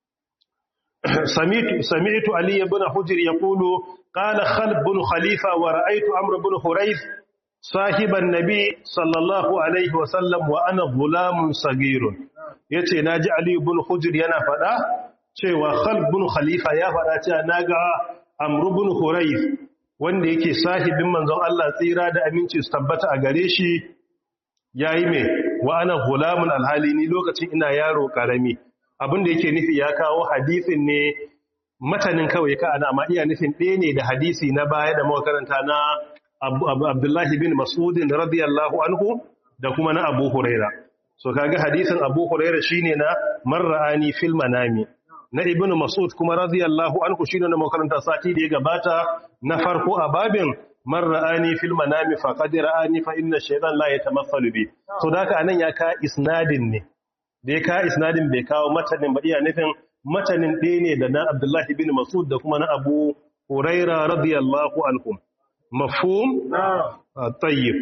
سمعت سمعت علي بن حجر يقول قال خلف بن خليفة ورأيت عمرو بن حريث صاحب النبي صلى الله عليه وسلم وأنا غلام صغير yace naji Ali ibn Hujr yana fada cewa Khalid ibn Khalifa ya fada cewa naga Amr ibn Hurayth wanda yake sahibin manzon Allah tsira da aminci su tabbata a gare shi yayi me wa ana gulamun alhali ni lokacin ina yaro karami abin da yake nufi ya kawo hadisin ne matanin kawai ka ana amma iya nufin ɗaya ne da hadisi na baya da makaranta na abdullahi bin masudin radiyallahu anhu da kuma na abu huraira so kaga hadisin abu huraira shine na marra'ani fil manami na ibnu masud kuma radiyallahu anhu shine na makaranta sati da ya gabata na farko a babin marra'ani fil manami faqad ra'ani fa inna shaytan la yatamathalu bi so da anan ya ka isnadin ne da ya kawo isnadin bai kawo matanin ba iya nufin matanin ɗaya ne da na abdullahi bin masud da kuma na abu huraira radiyallahu anhum mafhum tayyib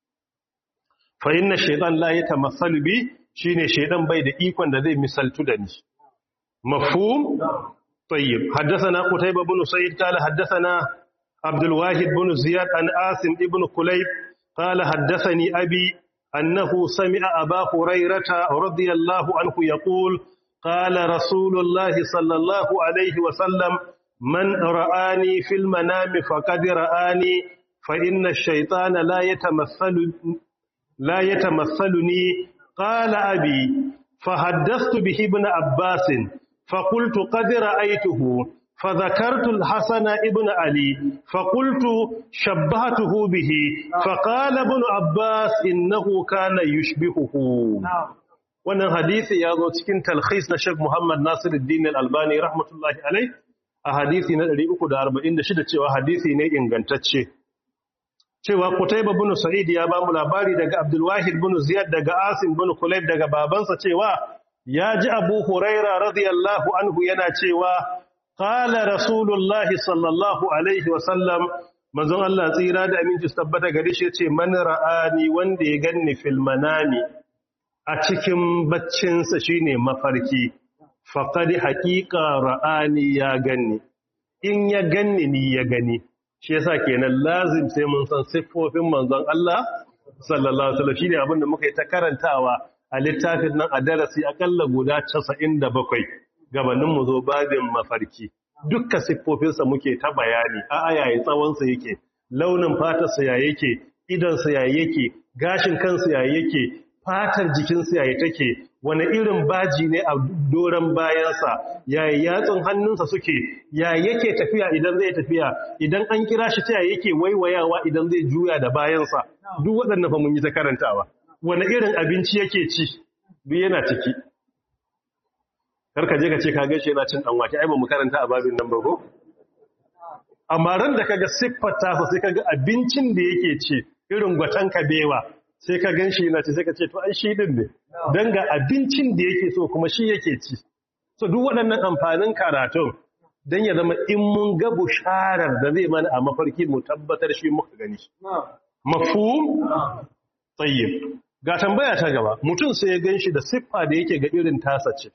fa inna shaytan la yatamassalu bi shine shaytan bai da ikon da zai misaltu da ni mafhum tayyib haddathana qutayba bin sa'id qala haddathana abdul wahid bin ziyad an asim ibn kulayb qala haddathani abi أنه سمع أبا هريرة رضي الله عنه يقول قال رسول الله صلى الله عليه وسلم من رآني في المنام فقد رآني فإن الشيطان لا يتمثل لا يتمثلني قال أبي فحدثت به ابن عباس فقلت قد رأيته فذكرت الحسن ابن علي فقلت شبهته به فقال ابن عباس إنه كان يشبهه wannan hadisi ya zo cikin talkhis na Sheikh Muhammad Nasiruddin Al-Albani rahmatullahi alai a hadisi na 346 cewa hadisi ne ingantacce cewa Qutayba bin Sa'id ya ba mu labari daga Abdul Wahid bin Ziyad daga Asim bin Kulayb daga babansa cewa ya ji Abu Huraira radiyallahu anhu yana cewa qala Rasulullah sallallahu alaihi wa sallam manzon Allah tsira da aminci su tabbata gare shi yace man ra'ani wanda ya ganni fil manami a cikin baccinsa shine mafarki faqad haqiqa ra'ani ya ganni in ya ganni ni ya gani shi yasa kenan lazim sai mun san siffofin manzon Allah sallallahu alaihi wasallam shine abin da muka yi ta karantawa a littafin nan a darasi akalla guda 97 gabanin mu zo babin mafarki dukkan siffofinsa muke ta bayani a ayayin tsawon sa yake launin fatar sa ya yake idan sa ya yake gashin kansa ya yake fatar jikin sa ya take wani irin baji ne a doron bayansa yayi yatsun hannunsa suke ya yake tafiya idan zai tafiya idan an kira shi ta yake waiwayawa idan zai juya da bayansa duk waɗannan fa mun yi ta karantawa wani irin abinci yake ci duk yana ciki karka je ka ce ka gaishe yana cin dan wake ai ba mu karanta a babin nan ba ko amma ran da kaga siffar tasa sai kaga abincin da yake ci irin gwatan kabewa sai ka gan shi yana ce sai ka ce to ai shi din ne don ga abincin da yake so kuma shi yake ci so duk waɗannan amfanin karatun don ya zama in mun ga busharar da zai mana a mafarki mu tabbatar shi muka gani mafhum tayyib ga tambaya ta gaba mutum sai ya gan shi da siffa da yake ga irin tasa ce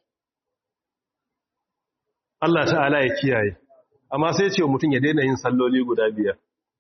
Allah ta'ala ya kiyaye amma sai ce mutum ya daina yin salloli guda biyar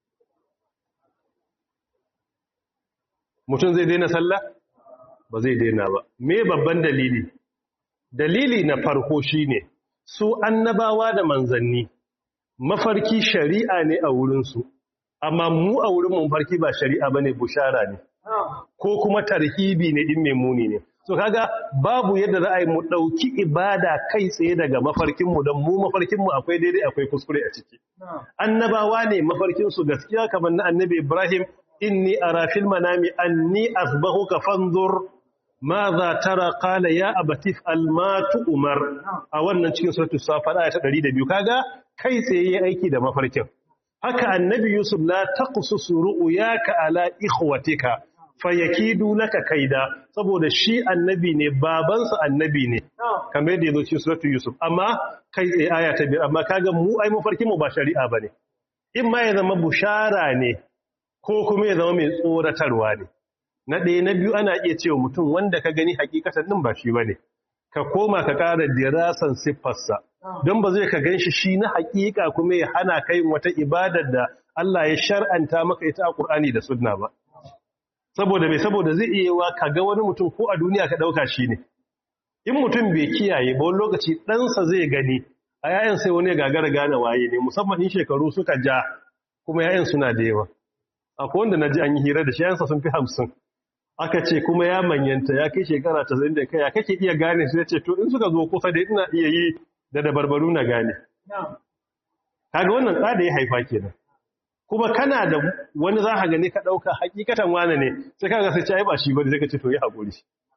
mutum zai daina sallah ba zai daina ba me babban dalili dalili na farko shine su annabawa da manzanni mafarki shari'a ne a wurinsu amma mu a wurin mun farki ba shari'a bane bushara ne ko kuma tarhibi ne din muni ne so kaga babu yadda za a yi mu dauki ibada kai tsaye daga mafarkin mu don mu mafarkin mu akwai daidai akwai kuskure a ciki annabawa ne mafarkin su gaskiya kamar na annabi Ibrahim inni ara fil manami anni asbahuka fanzur madha tara qala ya abati fa'al ma tu'mar a wannan cikin suratul safat aya ta 102 kaga kai tsaye yayi aiki da mafarkin haka annabi yusuf la taqsus ru'yaka ala ikhwatika fayakidu laka kaida saboda shi annabi ne babansa annabi ne kamar yadda yazo cikin suratul yusuf amma kai tsaye aya ta 2 amma kaga mu ai mafarkin mu ba shari'a bane in ma ya zama bushara ne ko kuma ya zama mai tsoratarwa ne na ɗaya na biyu ana iya cewa mutum wanda ka gani hakikatan ɗin ba shi ba ne ka koma ka ƙara dirasan siffarsa don ba zai ka gan shi shi na hakika kuma ya hana kai wata ibadar da Allah ya shar'anta maka ita a Ƙur'ani da sunna ba saboda mai saboda zai iya wa ka ga wani mutum ko a duniya ka ɗauka shi ne in mutum bai kiyaye ba wani lokaci ɗansa zai gani a yayan sai wani gagara gane waye ne musamman in shekaru suka ja kuma yayan suna da yawa akwai wanda na ji an yi hira da shi yansa sun fi hamsin aka ce kuma ya manyanta ya kai shekara ta zai da kai ya kake iya gane su ya ce to in suka zo kusa da ina iya yi da dabarbaru na gane kaga wannan tsada ya haifa kenan kuma kana da wani za ka gani ka ɗauka hakikatan wane ne sai kaga sai ce ai ba shi bane sai ka ce to yi haƙuri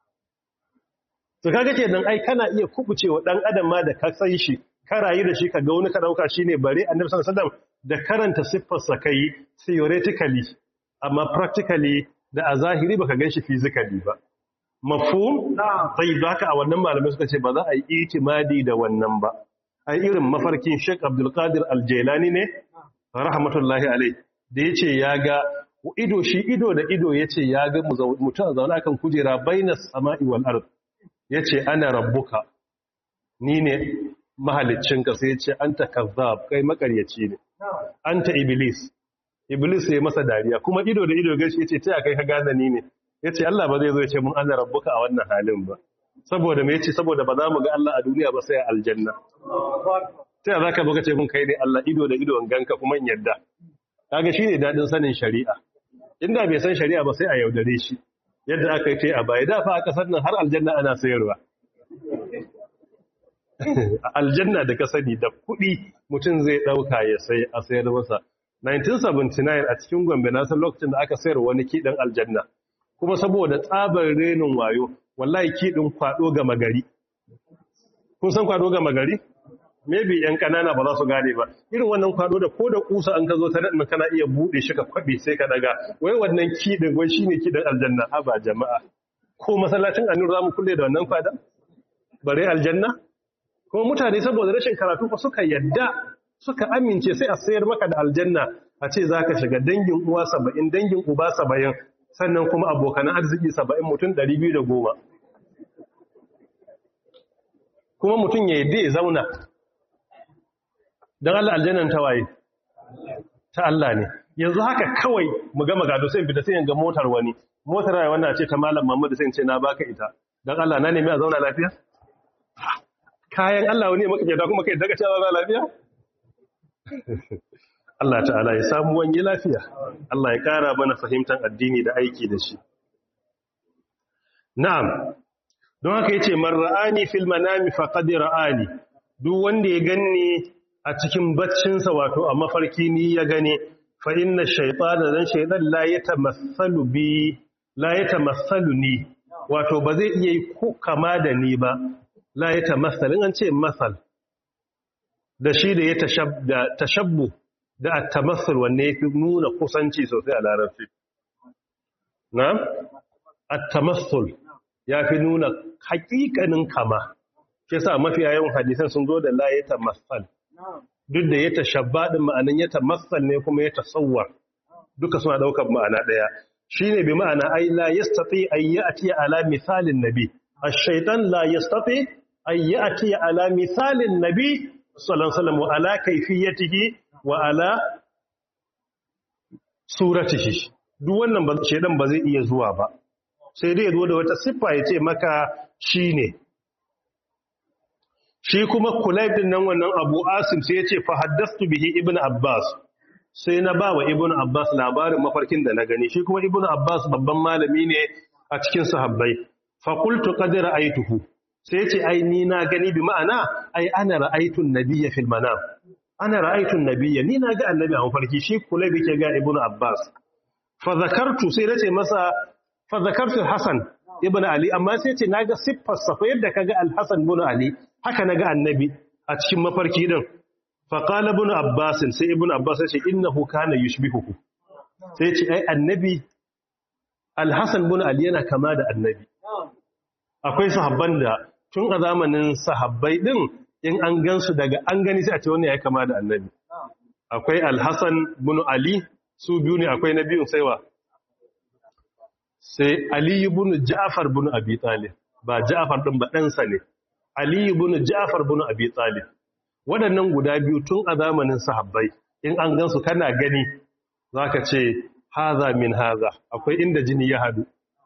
to kaga kenan ai kana iya kubucewa dan adam ma da ka san shi ka rayu da shi ka ga wani ka ɗauka shine bare annabi sallallahu alaihi wasallam da karanta siffarsa kai theoretically amma practically da a zahiri baka ganshi physically ba mafhum sai da haka a wannan malamai suka ce ba za a yi itimadi da wannan ba ai irin mafarkin Sheikh Abdul Qadir Al-Jailani ne rahmatullahi alai da yace ya ga ido shi ido da ido yace ya ga mutum a zaune akan kujera bainas sama'i wal ard yace ana rabbuka ni ne mahaliccinka sai yace anta kazzab kai makaryaci ne anta iblis iblis ya masa dariya kuma ido da ido gashi yace taya kai ka gane ni ne yace Allah ba zai zo yace mun ana rabbuka a wannan halin ba saboda me yace saboda ba za mu ga Allah a duniya ba sai a aljanna taya zaka zo kace mun kai ne Allah ido da ido ganka kuma in yadda kaga shine dadin sanin shari'a inda bai san shari'a ba sai a yaudare shi yadda aka yi tai a baya da fa a kasar nan har aljanna ana sayarwa aljanna da ka sani da kuɗi mutum zai ɗauka ya sai a sayar masa 1979 a cikin gombe na san lokacin da aka sayar wani kiɗin aljanna kuma saboda tsabar renin wayo wallahi kiɗin kwaɗo gama gari kun san kwaɗo gama gari maybe yan kanana ba za su gane ba irin wannan kwado da ko da kusa an ka zo ta nan kana iya bude shi ka kwabe sai ka daga wai wannan kidin wai shine kidin aljanna ha ba jama'a ko masallacin annur zamu kulle da wannan kwadan bare aljanna ko mutane saboda rashin karatu fa suka yadda suka amince sai a sayar maka da aljanna a ce zaka shiga dangin uwa 70 dangin uba 70 sannan kuma abokan arziki 70 mutum 210 kuma mutum ya yadda ya zauna don Allah aljannan ta waye ta Allah ne yanzu haka kawai mu gama gado sai fita sai ga motar wani motar rayuwa wannan ce ta malam Muhammad sai ce na baka ita don Allah na nemi a zauna lafiya kayan Allah wani maka kyauta kuma kai daga cewa zauna lafiya Allah ta'ala ya samu wani lafiya Allah ya kara mana fahimtar addini da aiki da shi na'am don haka yace man ra'ani fil manami faqad ra'ani duk wanda ya ganni a cikin baccinsa wato a mafarki ni ya gane fa inna shaytana dan shaytan la yatamassalu bi la yatamassalu ni wato ba zai iya yi ko kama da ni ba la yatamassalu an ce masal da shi da ya tashabda tashabbu da at-tamassul wanne yafi nuna kusanci sosai a larabci na'am at-tamassul yafi nuna hakikanin kama shi yasa mafiya yawan hadisan sun zo da la yatamassal duk da ya tashabba din ma'anan ya tamassal ne kuma ya tasawwar duka suna daukar ma'ana daya shine bi ma'ana ai la yastati ay ya'ti ala misalin nabi ash-shaytan la yastati ay ya'ti ala misalin nabi sallallahu alaihi wasallam wa ala kayfiyatihi wa ala suratihi duk wannan ba shedan ba zai iya zuwa ba sai dai ya zo da wata siffa ya ce maka shine shi kuma kulayb din nan wannan Abu Asim sai ya ce fa haddathtu bihi Ibn Abbas sai na ba wa Ibn Abbas labarin mafarkin da na gani shi kuma Ibn Abbas babban malami ne a cikin sahabbai fa qultu qad ra'aytuhu sai ya ce ai ni na gani bi ma'ana ai ana ra'aytu an-nabiyya fil manam ana ra'aytu an-nabiyya ni na ga annabi a mafarki shi kulayb yake ga Ibn Abbas fa zakartu sai nace masa fa zakartu Hasan ibn Ali amma sai ce naga siffar sa fa yadda kaga Al-Hasan ibn Ali haka naga annabi a cikin mafarki din fa qala ibn Abbas sai ibn Abbas ya ce innahu kana yushbihuhu sai ya ce ai annabi Al-Hasan ibn Ali yana kama da annabi akwai sahabban da tun a zamanin sahabbai din in an gansu daga an gani sai a ce wannan ya kama da annabi akwai Al-Hasan ibn Ali su biyu ne akwai na biyun saiwa sai Ali ibn Ja'far ibn Abi Talib ba Ja'far din ba ɗansa ne Ali ibn Ja'far ibn Abi Talib waɗannan guda biyu tun a zamanin sahabbai in an gansu kana gani zaka ce haza min haza akwai inda jini ya hadu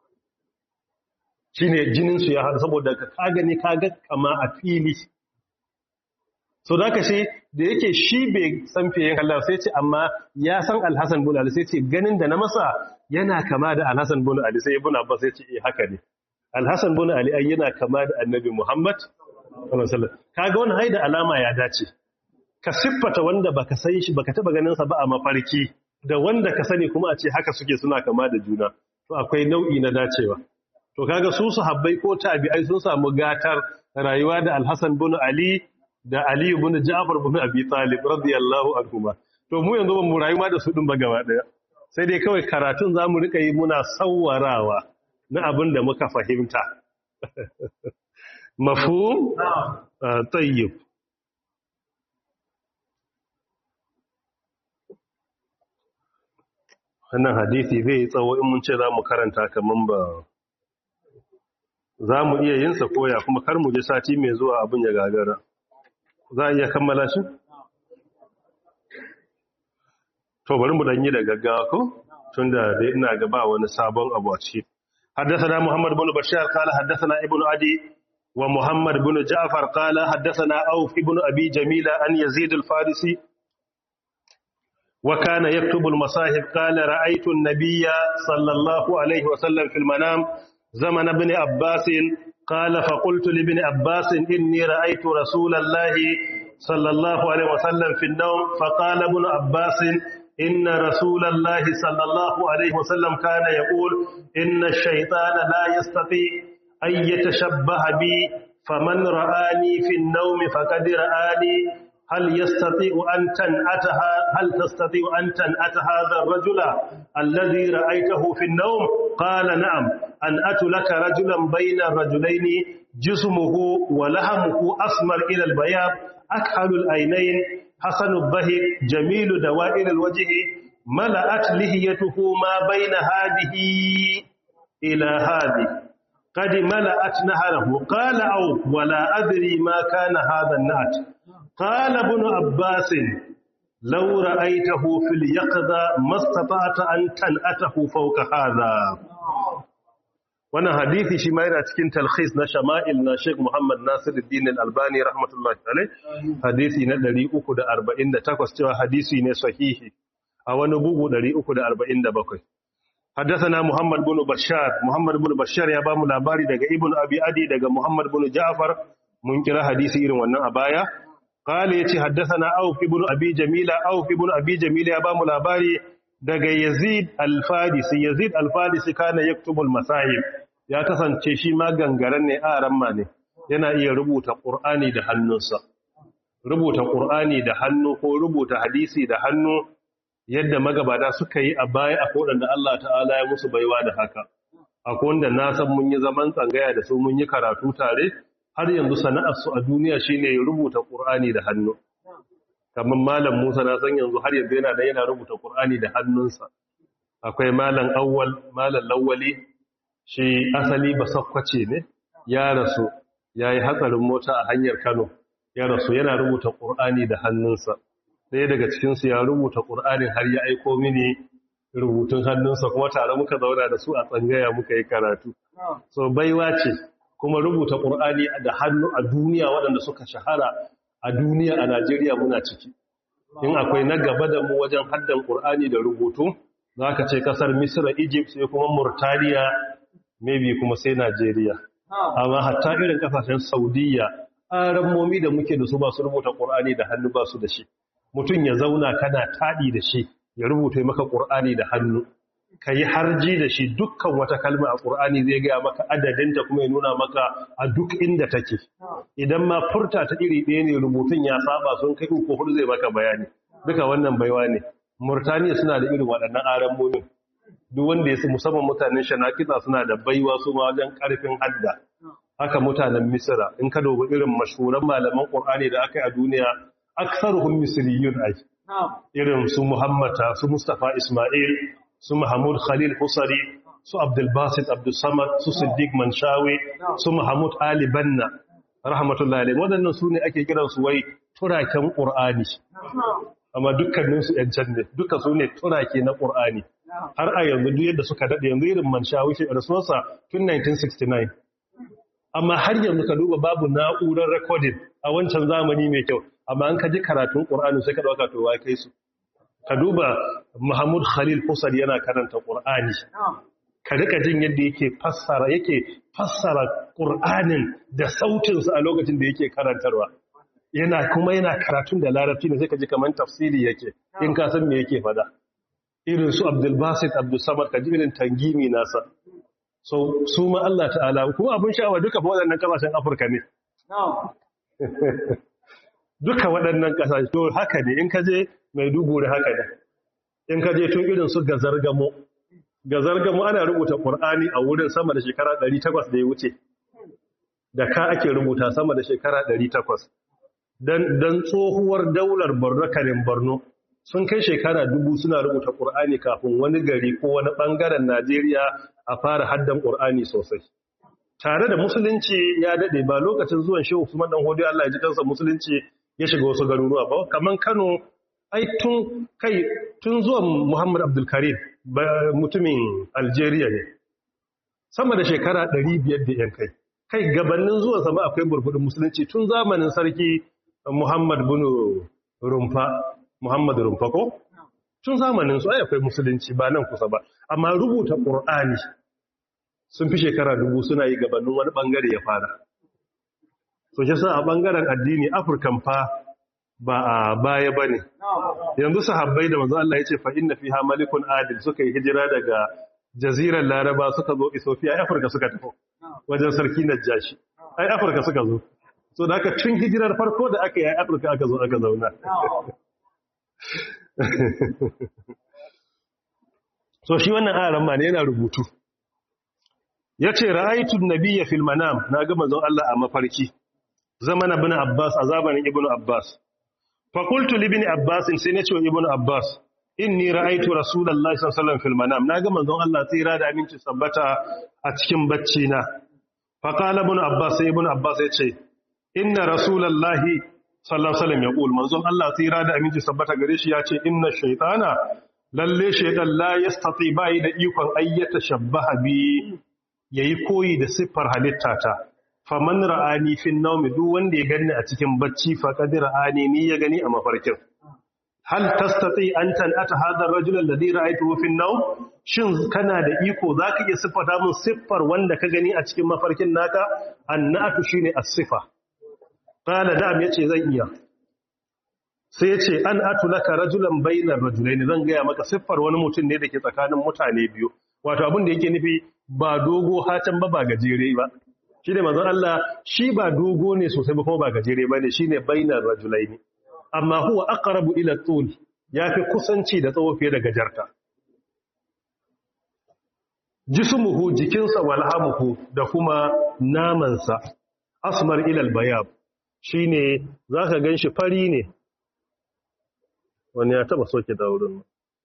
shine jinin su ya hadu saboda ka ka gani ka ga kama a fili so da ce da yake shi bai san fiye Allah sai ce amma ya san Al-Hasan bin Ali sai ce ganin da na masa yana kama da Al-Hasan bin Ali sai Ibn Abbas sai ce eh haka ne Al-Hasan bin Ali ai yana kama da Annabi Muhammad sallallahu alaihi wasallam kaga wannan haida alama ya dace ka siffata wanda baka san shi baka taba ganin sa ba a mafarki da wanda ka sani kuma a ce haka suke suna kama da juna to akwai nau'i na dacewa to kaga su sahabbai ko tabi'ai sun samu gatar rayuwa da Al-Hasan bin Ali da Ali ibn Ja'far ibn Abi Talib radiyallahu anhuma to mu yanzu ban mu rayu ma da su din ba gaba daya sai dai kawai karatun zamu rika yi muna sawwarawa na abin da muka fahimta mafhum tayyib wannan hadisi zai yi tsawo in mun ce za mu karanta kaman ba za mu iya yin sa koya kuma kar mu je sati mai zuwa abin ya gagara za a iya kammala shi? To bari mu dan yi da gaggawa ko tunda dai ina ga ba wani sabon abu a ciki. Haddathana Muhammad ibn Bashar qala haddathana Ibn Adi wa Muhammad ibn Ja'far qala haddathana Auf ibn Abi Jamila an Yazid al-Farisi wa kana yaktubu al-masahib qala ra'aytu an-nabiyya sallallahu alayhi wa sallam fil manam zaman ibn Abbas قال فقلت لابن عباس إني رأيت رسول الله صلى الله عليه وسلم في النوم فقال ابن عباس إن رسول الله صلى الله عليه وسلم كان يقول إن الشيطان لا يستطيع أن يتشبه بي faman ra'ani fi an-nawmi faqad ra'ani hal yastati'u an tan'ataha hal tastati'u an tan'ata hadha ar-rajula alladhi ra'aytahu fi an-nawm qala na'am an atu laka rajulan bayna ar-rajulayn jismuhu wa lahamuhu asmar ila al-bayad akhalu al-aynayn hasanu adh-dhahik jamilu dawa'ir al-wajh mala'at lihiyatuhu ma bayna hadhihi ila hadhihi قد ملأت نهره قال أو ولا أدري ما كان هذا النعت قال ابن عباس لو رأيته في اليقظة ما استطعت أن تنأته فوق هذا wannan hadisi shi ma yana cikin talkhis na shama'il na Sheikh Muhammad Nasiruddin Al-Albani rahmatullahi alayh hadisi na 348 cewa hadisi ne sahihi a wani bugu 347 حدثنا محمد بن بشار محمد بن بشار ya bamu labari daga ibn abi adi daga muhammad bin ja'far mun kira hadisi irin wannan a baya qala yace haddathana auf ibn abi jamila auf ibn abi jamila ya bamu labari daga yazid al-fadisi yazid al-fadisi kana yaktubu al-masahib ya kasance shi ma gangaren ne a ramma ne yana iya rubuta qur'ani da hannunsa rubuta qur'ani da hannu ko rubuta hadisi da hannu yadda magabata suka yi a baya a waɗanda Allah ta'ala ya musu baiwa da haka akwai wanda na san mun yi zaman tsangaya da su mun yi karatu tare har yanzu sana'arsu a duniya shine rubuta Qur'ani da hannu kamar malam Musa na san yanzu har yanzu yana da yana rubuta Qur'ani da hannunsa akwai malam Awwal malam Lawwali shi asali ba sakwace ne ya rasu yayi hatsarin mota a hanyar Kano ya rasu yana rubuta Qur'ani da hannunsa ɗaya daga cikinsu ya rubuta ƙur'anin har ya aiko mini rubutun hannunsa kuma tare muka zauna da su a tsangaya muka yi karatu so baiwa ce kuma rubuta ƙur'ani da hannu a duniya waɗanda suka shahara a duniya a najeriya muna ciki in akwai na gaba da mu wajen haddan ƙur'ani da rubutu za ka ce ƙasar misira egypt sai kuma murtaniya maybe kuma sai najeriya amma hatta irin ƙasashen saudiya ƙarammomi da muke da su ba su rubuta ƙur'ani da hannu ba su da shi mutum ya zauna kana taɗi da shi ya rubuta maka ƙur'ani da hannu ka yi harji da shi dukkan wata kalma a ƙur'ani zai gaya maka adadinta kuma ya nuna maka a duk inda take idan ma furta ta iri ɗaya ne rubutun ya saba sun kai uku hudu zai maka bayani duka wannan baiwa ne murtaniya suna da irin waɗannan aran mumin duk wanda ya musamman mutanen shanakita suna da baiwa su ma wajen ƙarfin hadda haka mutanen misira in ka dubi irin mashhuran malaman ƙur'ani da aka yi a duniya aksaruhum misriyun ai irin su muhammata su mustafa isma'il su mahmud khalil husari su abdul basit abdul samad su siddiq manshawi su mahmud ali banna rahmatullahi alaihi wadannan su ne ake kiran su wai turaken qur'ani amma dukkanin su yan can ne duka su ne turake na qur'ani har a yanzu duk yadda suka dade yanzu irin manshawi shi rasuwarsa tun 1969 amma har yanzu ka duba babu na'urar recording a wancan zamani mai kyau amma an ka ji karatun ƙur'ani sai ka ɗauka to wai kai su ka duba Muhammad Khalil Fusar yana karanta ƙur'ani ka rika jin yadda yake fassara yake fassara ƙur'anin da sautinsa a lokacin da yake karantarwa yana kuma yana karatun da larabci ne sai ka ji kamar tafsiri yake in ka san me yake fada irin su Abdul Basit Abdul Samad ka ji irin tangimi nasa so su ma Allah ta'ala kuma abin sha'awa duka fa waɗannan kasashen Afirka ne duka waɗannan ƙasashe to haka ne in ka je mai duguri haka ne in ka je tun irin su gazargamo gazargamo ana rubuta ƙur'ani a wurin sama da shekara 800 da ya wuce da ka ake rubuta sama da shekara 800 don tsohuwar daular borno karin borno sun kai shekara dubu suna rubuta ƙur'ani kafin wani gari ko wani ɓangaren najeriya a fara haddan ƙur'ani sosai tare da musulunci ya daɗe ba lokacin zuwan shehu usman dan hodi Allah ya ji kansa musulunci ya shiga wasu garuruwa ba kaman Kano ai tun kai tun zuwan Muhammad Abdul Karim mutumin Algeria ne sama da shekara 500 da yan kai kai gabanin zuwan sama akwai burbudin musulunci tun zamanin sarki Muhammad bin Rumfa Muhammad Rumfa ko tun zamanin su ai akwai musulunci ba nan kusa ba amma rubuta Qur'ani sun fi shekara dubu suna yi gabanin wani bangare ya fara so shi sa a bangaren addini afirkan fa ba a baya ba ne yanzu sahabbai da manzo Allah ya ce fa inna fiha malikun adil suka yi hijira daga jazirar laraba suka zo ethiopia afirka suka tafi wajen sarki najashi ai afirka suka zo so da aka tun hijirar farko da aka yi afirka aka zo aka zauna so shi wannan aran ma ne yana rubutu ya ce ra'aitun nabiya fil manam na ga manzon Allah a mafarki zaman ibn Abbas a zamanin ibn Abbas fa qultu li ibn Abbas sai na ce wa ibn Abbas inni ra'aitu rasulullahi sallallahu alaihi wasallam fil manam na ga manzon Allah tsira da aminci sabbata a cikin bacci na fa qala ibn Abbas sai ibn Abbas ya ce inna rasulullahi sallallahu alaihi wasallam ya qul manzon Allah tsira da aminci sabbata gare shi ya ce inna shaytana lalle shaytan la yastati bai da ikon ayyata shabbaha bi yayi koyi da siffar halittata faman ra'ani fin nawmi duk wanda ya gani a cikin bacci faqad ra'ani ni ya gani a mafarkin hal tastati an tan'ata hadha ar-rajul alladhi ra'aytuhu fin nawm shin kana da iko zaka iya siffata mun siffar wanda ka gani a cikin mafarkin naka annatu shine as-sifa qala da'am yace zan iya sai yace an atu laka rajulan bainar rajulaini zan ga maka siffar wani mutum ne dake tsakanin mutane biyu wato abin da yake nufi ba dogo hatan ba ba gajere ba shi ne mazan Allah shi ba dogo ne sosai ba kuma ba gajere ba ne shi ne bainar rajulaini amma huwa aqrabu ila tul ya fi kusanci da tsawo fiye da gajarta jismuhu jikinsa walhamuhu da kuma namansa asmar ila albayab shine zaka ganshi fari ne wani ya taba soke da wurin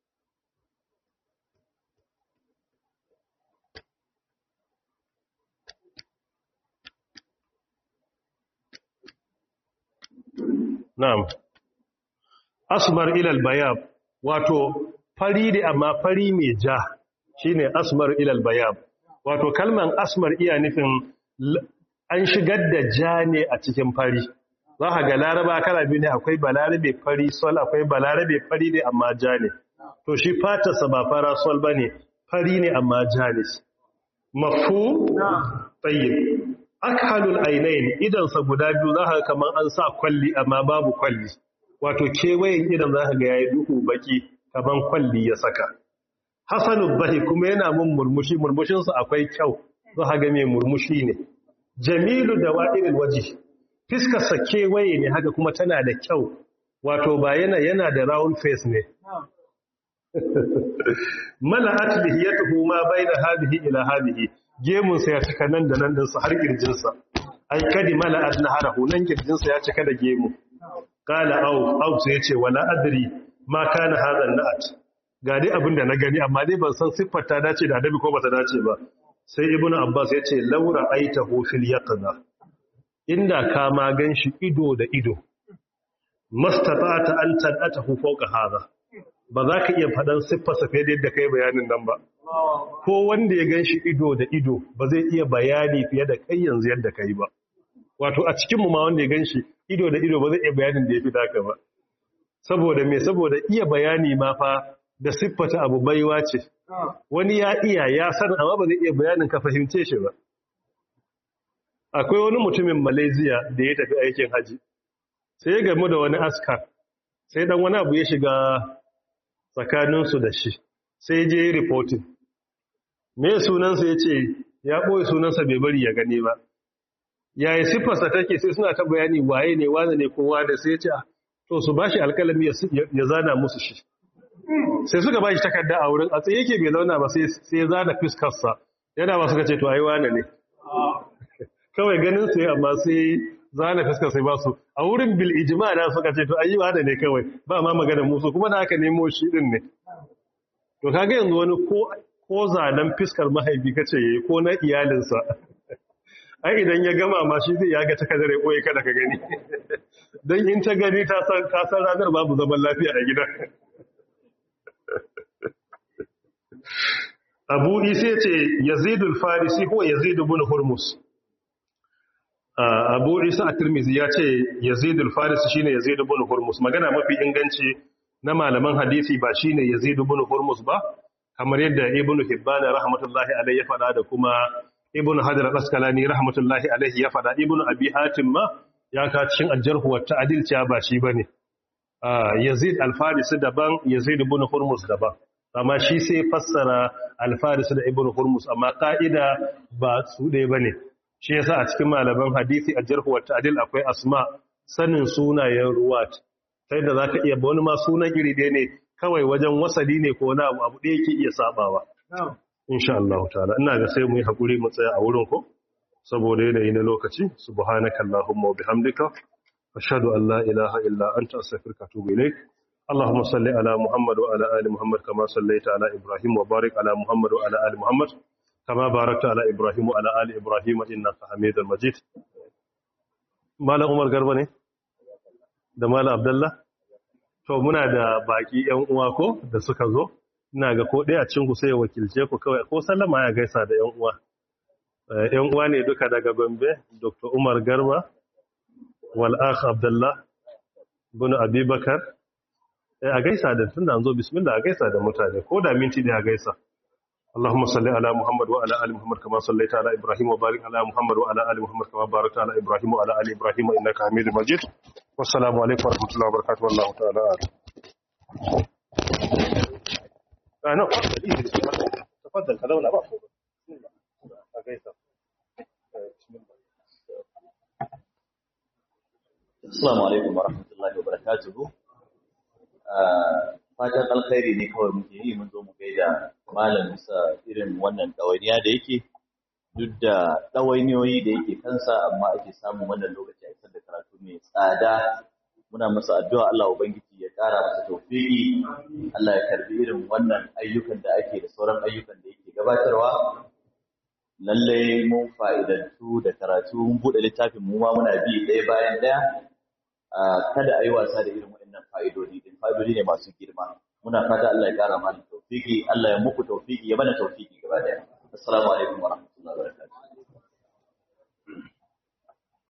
Na'am. Asmar ilal bayab wato fari da amma fari mai ja shine asmar ilal bayab. Wato kalman asmar iya nufin an shigar da ja ne a cikin fari. Za ka ga laraba kala biyu ne akwai balarabe fari sol akwai balarabe fari ne amma ja ne. To shi fatarsa ba fara sol ba ne fari ne amma ja ne. Mafu? Tsayin. akhalul ainain idansa guda biyu za ka kamar an sa kwalli amma babu kwalli wato kewayen idan za ka ga yayi duhu baki kamar kwalli ya saka hasanul bahi kuma yana mun murmushi murmushinsa akwai kyau za ka ga mai murmushi ne jamilu da wa'iril waji fiskarsa kewaye ne haka kuma tana da kyau wato ba yana yana da round face ne mala'at lihiyatuhu ma baina hadhihi ila hadhihi gemunsa ya cika nan da nan dinsa har kirjinsa ai kadi mala'at naharahu nan kirjinsa ya cika da gemu qala au au sai yace wala adri ma kana hadha na'at ga dai abin da na gani amma dai ban san siffar ta dace da adabi ko ba ta dace ba sai ibnu abbas yace laura aitahu fil yaqza inda ka ma ganshi ido da ido mastata'ata an tadatahu fawqa hadha ba za ka iya faɗan siffarsa fiye da yadda ka yi bayanin nan ba ko wanda ya gan shi ido da ido ba zai iya bayani fiye da kai yanzu yadda ka yi ba wato a cikinmu ma wanda ya gan shi ido da ido ba zai iya bayanin da ya fi taka ba saboda me saboda iya bayani ma fa da siffata abu baiwa ce wani ya iya ya san amma ba zai iya bayanin ka fahimce shi ba akwai wani mutumin malaysia da ya tafi aikin haji sai ya gamu da wani askar sai dan wani abu ya shiga tsakaninsu da shi sai je yi reporting me sunansa ya ce ya ɓoye sunansa bai bari ya gani ba yayi siffarsa take sai suna ta bayani waye ne wane ne kowa da sai ya ce to su bashi alkalami ya zana musu shi sai suka bashi takarda a wurin a tsaye yake bai zauna ba sai ya zana fiskarsa yana ba suka ce to ai wane ne kawai ganin sai amma sai zana fuskar sai ba su a wurin bil ijma da suka ce to ayi wane ne kawai ba ma magana musu kuma da aka nemo shi din ne to kaga yanzu wani ko ko zanen fiskar mahaifi kace yayi ko na iyalinsa ai idan ya gama ma shi zai yaga takardar koyi kada ka gani dan in ta gani ta san ta san ranar babu zaman lafiya a gidan Abu Isa ce Yazid al-Farisi ko Yazid ibn Hurmus Abu Isa at-Tirmidhi ya ce Yazid al-Farisi shine Yazid ibn Hurmus magana mafi inganci na malaman hadisi ba shine Yazid ibn Hurmus ba kamar yadda Ibn Hibban rahmatullahi alayhi ya faɗa da kuma Ibn Hajar al-Asqalani rahmatullahi alayhi ya faɗa Ibn Abi Hatim ma ya ka cikin al-Jarh wa Ta'dil cewa ba shi bane Yazid al-Farisi daban Yazid ibn Hurmus daban amma shi sai fassara al-Farisi da Ibn Hurmus amma ka'ida ba su ɗaya bane shi yasa a cikin malaman hadisi a jarhu wa ta'dil akwai asma sanin sunayen ruwat sai da zaka iya wani ma sunan iri ɗaya ne kawai wajen wasali ne ko wani abu abu ɗaya yake iya sabawa insha Allah ta'ala ina ga sai mu yi hakuri mu tsaya a wurin ko saboda yanayi na lokaci subhanaka allahumma wa bihamdika ashhadu an la ilaha illa anta astaghfiruka wa atubu ilaik اللهم صل على محمد وعلى ال محمد كما صليت على ابراهيم وبارك على محمد وعلى ال محمد كما باركت على ابراهيم وعلى ال ابراهيم انك حميد مجيد مالا عمر garba ne da mala abdullah to muna da baki yan uwa ko da suka zo ina ga ko ɗaya cikin ku sai wakilce ku kawai ko sallama ya gaisa da yan uwa yan uwa ne duka daga Gombe Dr. Umar Garba wal akh Abdullah bin Abubakar a gaisa da tunda an zo bismillah a gaisa da mutane ko da minti da a gaisa اللهم صل على محمد وعلى ال محمد كما صليت على ابراهيم وبارك على محمد وعلى ال محمد كما باركت على ابراهيم وعلى ال ابراهيم انك حميد مجيد والسلام عليكم ورحمه الله وبركاته والله تعالى اعلم انا تفضل هذا ولا بقى Assalamu alaikum wa rahmatullahi wa barakatuhu. Fatan alkhairi ne kawai muke yi mun zo mu gaida malam sa irin wannan ɗawainiya da yake duk da ɗawainiyoyi da yake kansa amma ake samun wannan lokaci a isar da karatu mai tsada muna masa addu'a Allah ubangiji ya ƙara masa tawfiki Allah ya karbi irin wannan ayyukan da ake da sauran ayyukan da yake gabatarwa lallai mun fa'idantu da karatu mun buɗe littafin mu ma muna bi ɗaya bayan ɗaya kada a yi wasa da irin waɗannan fa'idodi din fa'idodi ne masu girma muna fata Allah ya ƙara mana tawfiki Allah ya muku tawfiki ya mana tawfiki gaba ɗaya assalamu alaikum wa